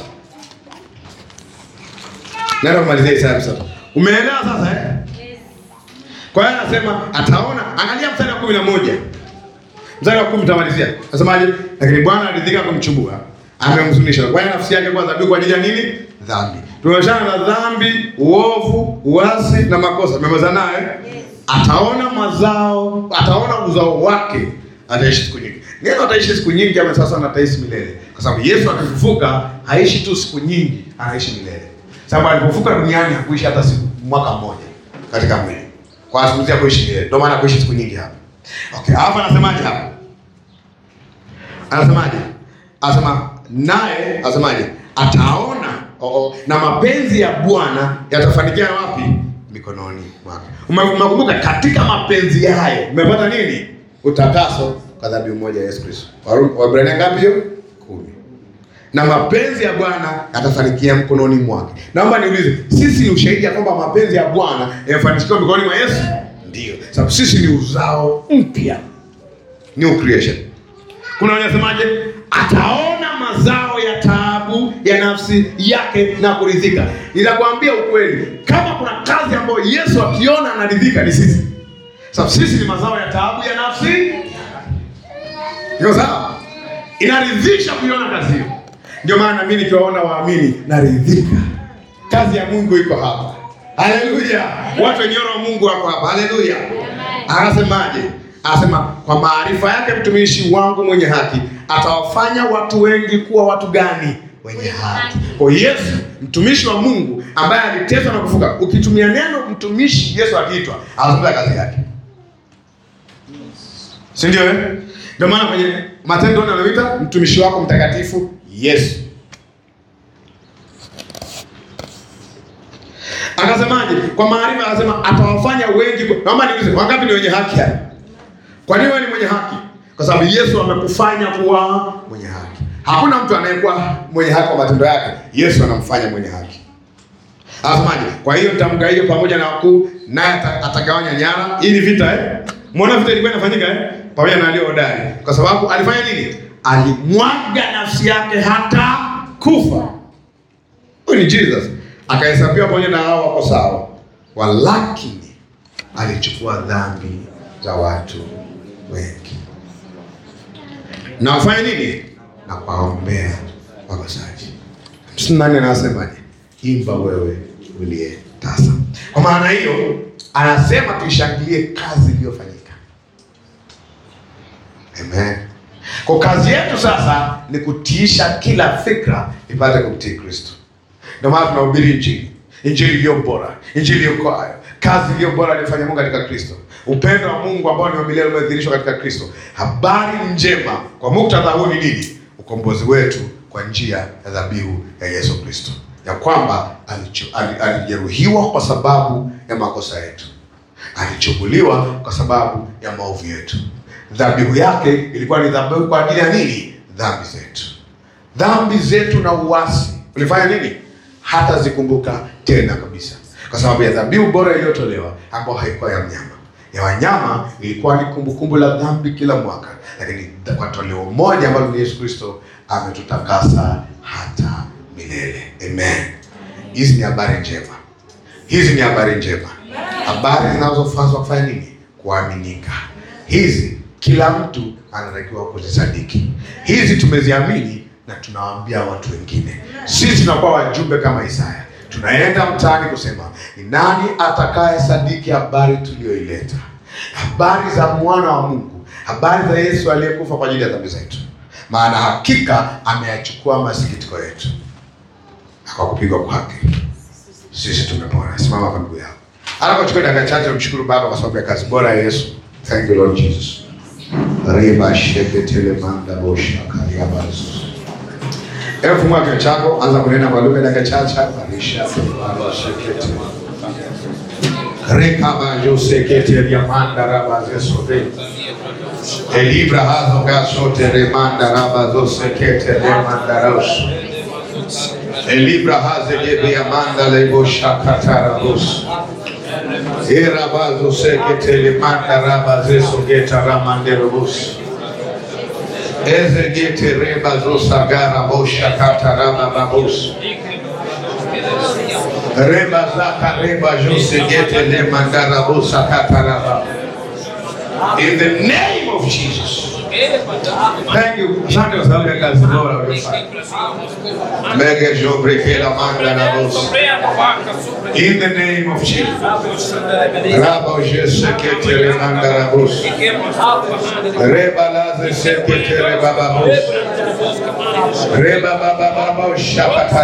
Speaker 1: Naenda kumalizia Isaya 53. Umeelewa sasa eh? Kwa hiyo anasema ataona, angalia mstari wa 11. Mstari wa 10 tamalizia. Nasemaje? Lakini Bwana aridhika kumchubua, amemhuzunisha. Kwa hiyo nafsi yake kwa dhabihu kwa ajili ya nini? Dhambi. Tumeachana na dhambi, uovu, uasi na makosa. Tumemaliza naye. Ataona mazao, ataona uzao wake, ataishi siku nyingi. Neno ataishi siku nyingi ama sasa na ataishi milele. Kwa sababu Yesu akifufuka haishi tu siku nyingi, anaishi milele. Sababu alipofuka duniani hakuishi hata siku mwaka mmoja katika mwili. Kwa azungumzia kuishi milele. Ndio maana kuishi siku nyingi hapa. Okay, hapa anasemaje hapa? Anasemaje? Anasema naye anasemaje? Ataona oh, oh, na mapenzi ya Bwana yatafanikia wapi? Mikononi mwake. Ume- Umekumbuka katika mapenzi hayo umepata nini? Utakaso kwa dhabihu moja ya Yesu Kristo. Waru- Waebrania ngapi hiyo? Kumi. Na mapenzi ya Bwana yatafanikia mkononi mwake. Naomba niulize, sisi ni ushahidi ya kwamba mapenzi ya Bwana yamefanikiwa mikononi mwa Yesu? Ndio. Sababu sisi ni uzao mpya. New creation. Kuna wanasemaje? Ataona mazao ya taabu ya nafsi yake na kuridhika. Nitakwambia ukweli, kama kuna kazi ambayo Yesu akiona anaridhika ni sisi. Sababu sisi ni mazao ya taabu ya nafsi. Iko sawa? Inaridhisha kuiona kazi hiyo. Ndio maana mimi nikiwaona waamini naridhika. Kazi ya Mungu iko hapa. Haleluya! Watu wenye roho wa Mungu wako hapa. Haleluya! Anasemaje? Anasema kwa maarifa yake mtumishi wangu mwenye haki atawafanya watu wengi kuwa watu gani? Wenye haki. Kwa Yesu mtumishi wa Mungu ambaye aliteswa na kufuka. Ukitumia neno mtumishi, Yesu akiitwa anazungumza kazi yake, si ndio? Eh, ndio maana kwenye Matendo anaita mtumishi wako mtakatifu Yesu. Akasemaje? Kwa maarifa akasema atawafanya wengi. ku- Naomba niulize, wangapi ni wenye haki hapa? Kwa nini wewe ni mwenye haki? Kwa sababu Yesu amekufanya kuwa mwenye haki. Hakuna mtu anayekuwa mwenye haki kwa matendo yake. Yesu anamfanya mwenye haki. Anasemaje? Kwa hiyo nitamka hiyo pamoja na wakuu, naye ata- atagawanya nyara. Hii ni vita eh? Muona vita ilikuwa inafanyika eh? Pamoja na walio hodari. Kwa sababu alifanya nini? Alimwaga nafsi yake hata kufa. Huyu ni Jesus. Akahesabiwa pamoja na hao wako sawa. Walakini alichukua dhambi za watu wengi. Na wafanya nini? Na kuwaombea wakosaji. Hamsini na nane anasemaje? Imba wewe uliye tasa. Kwa maana hiyo anasema tuishangilie kazi iliyofanyika. Amen. Kwa kazi yetu sasa ni kutiisha kila fikra ipate kumtii Kristo. Ndio maana tunahubiri Injili, Injili iliyo bora, Injili iliyokoayo, kazi iliyo bora aliyofanya Mungu katika Kristo, upendo wa Mungu ambao ni wa milele umedhihirishwa katika Kristo. Habari njema kwa muktadha huu ni nini? Ukombozi wetu kwa njia ya dhabihu ya Yesu Kristo, ya kwamba alicho- ali- alijeruhiwa kwa sababu ya makosa yetu, alichubuliwa kwa sababu ya maovu yetu. Dhabihu yake ilikuwa ni dhabihu kwa ajili ya nini? Dhambi zetu dhambi zetu na uasi ulifanya nini? Hata zikumbuka tena kabisa, kwa sababu ya dhabihu bora iliyotolewa ambayo haikuwa ya mnyama. Ya wanyama ilikuwa ni kumbukumbu la dhambi kila mwaka, lakini kwa toleo moja ambalo ni Yesu Kristo ametutakasa hata milele. Amen. Hizi ni habari njema, hizi ni habari njema, habari zinazofazwa kufanya nini? Kuaminika. Hizi kila mtu anatakiwa kuzisadiki. Hizi tumeziamini na tunawaambia watu wengine. Sisi tunakuwa wajumbe kama Isaya, tunaenda mtaani kusema ni nani atakaye sadiki habari tuliyoileta, habari za mwana wa Mungu, habari za Yesu aliyekufa kwa ajili ya dhambi zetu, maana hakika ameyachukua masikitiko yetu na kwa kupigwa kwake sisi tumepona. Simama kwa miguu yako. Anapochukua dakika chache mshukuru Baba kwa sababu ya kazi bora ya Yesu. Thank you Lord Jesus. Riba sheketele manda bosha kariaba Yesus. Hebu fungua kinywa chako, anza kunena kwa lugha dakika chache. Marisha baba shekete. Reka ba josekete ya manda raba zesobe. Elibra hazo gasote remanda raba zosekete remanda rosh. Elibra haze jebe amanda lebo shakatara bus. Era bazo sekete le manda raba zeso geta ramandero bus. Eze gete reba zo sagara bo shakata raba babus. Reba zaka reba jo segete le mandara bo sakata raba. In the name of Jesus. Thank you. Asante kwa sababu ya kazi bora uliyofanya. Mege jo breke la manda na bus. In the name of Jesus. Raba jese kete le mandara bus. Reba laze sekete le baba bus. Reba baba baba shakata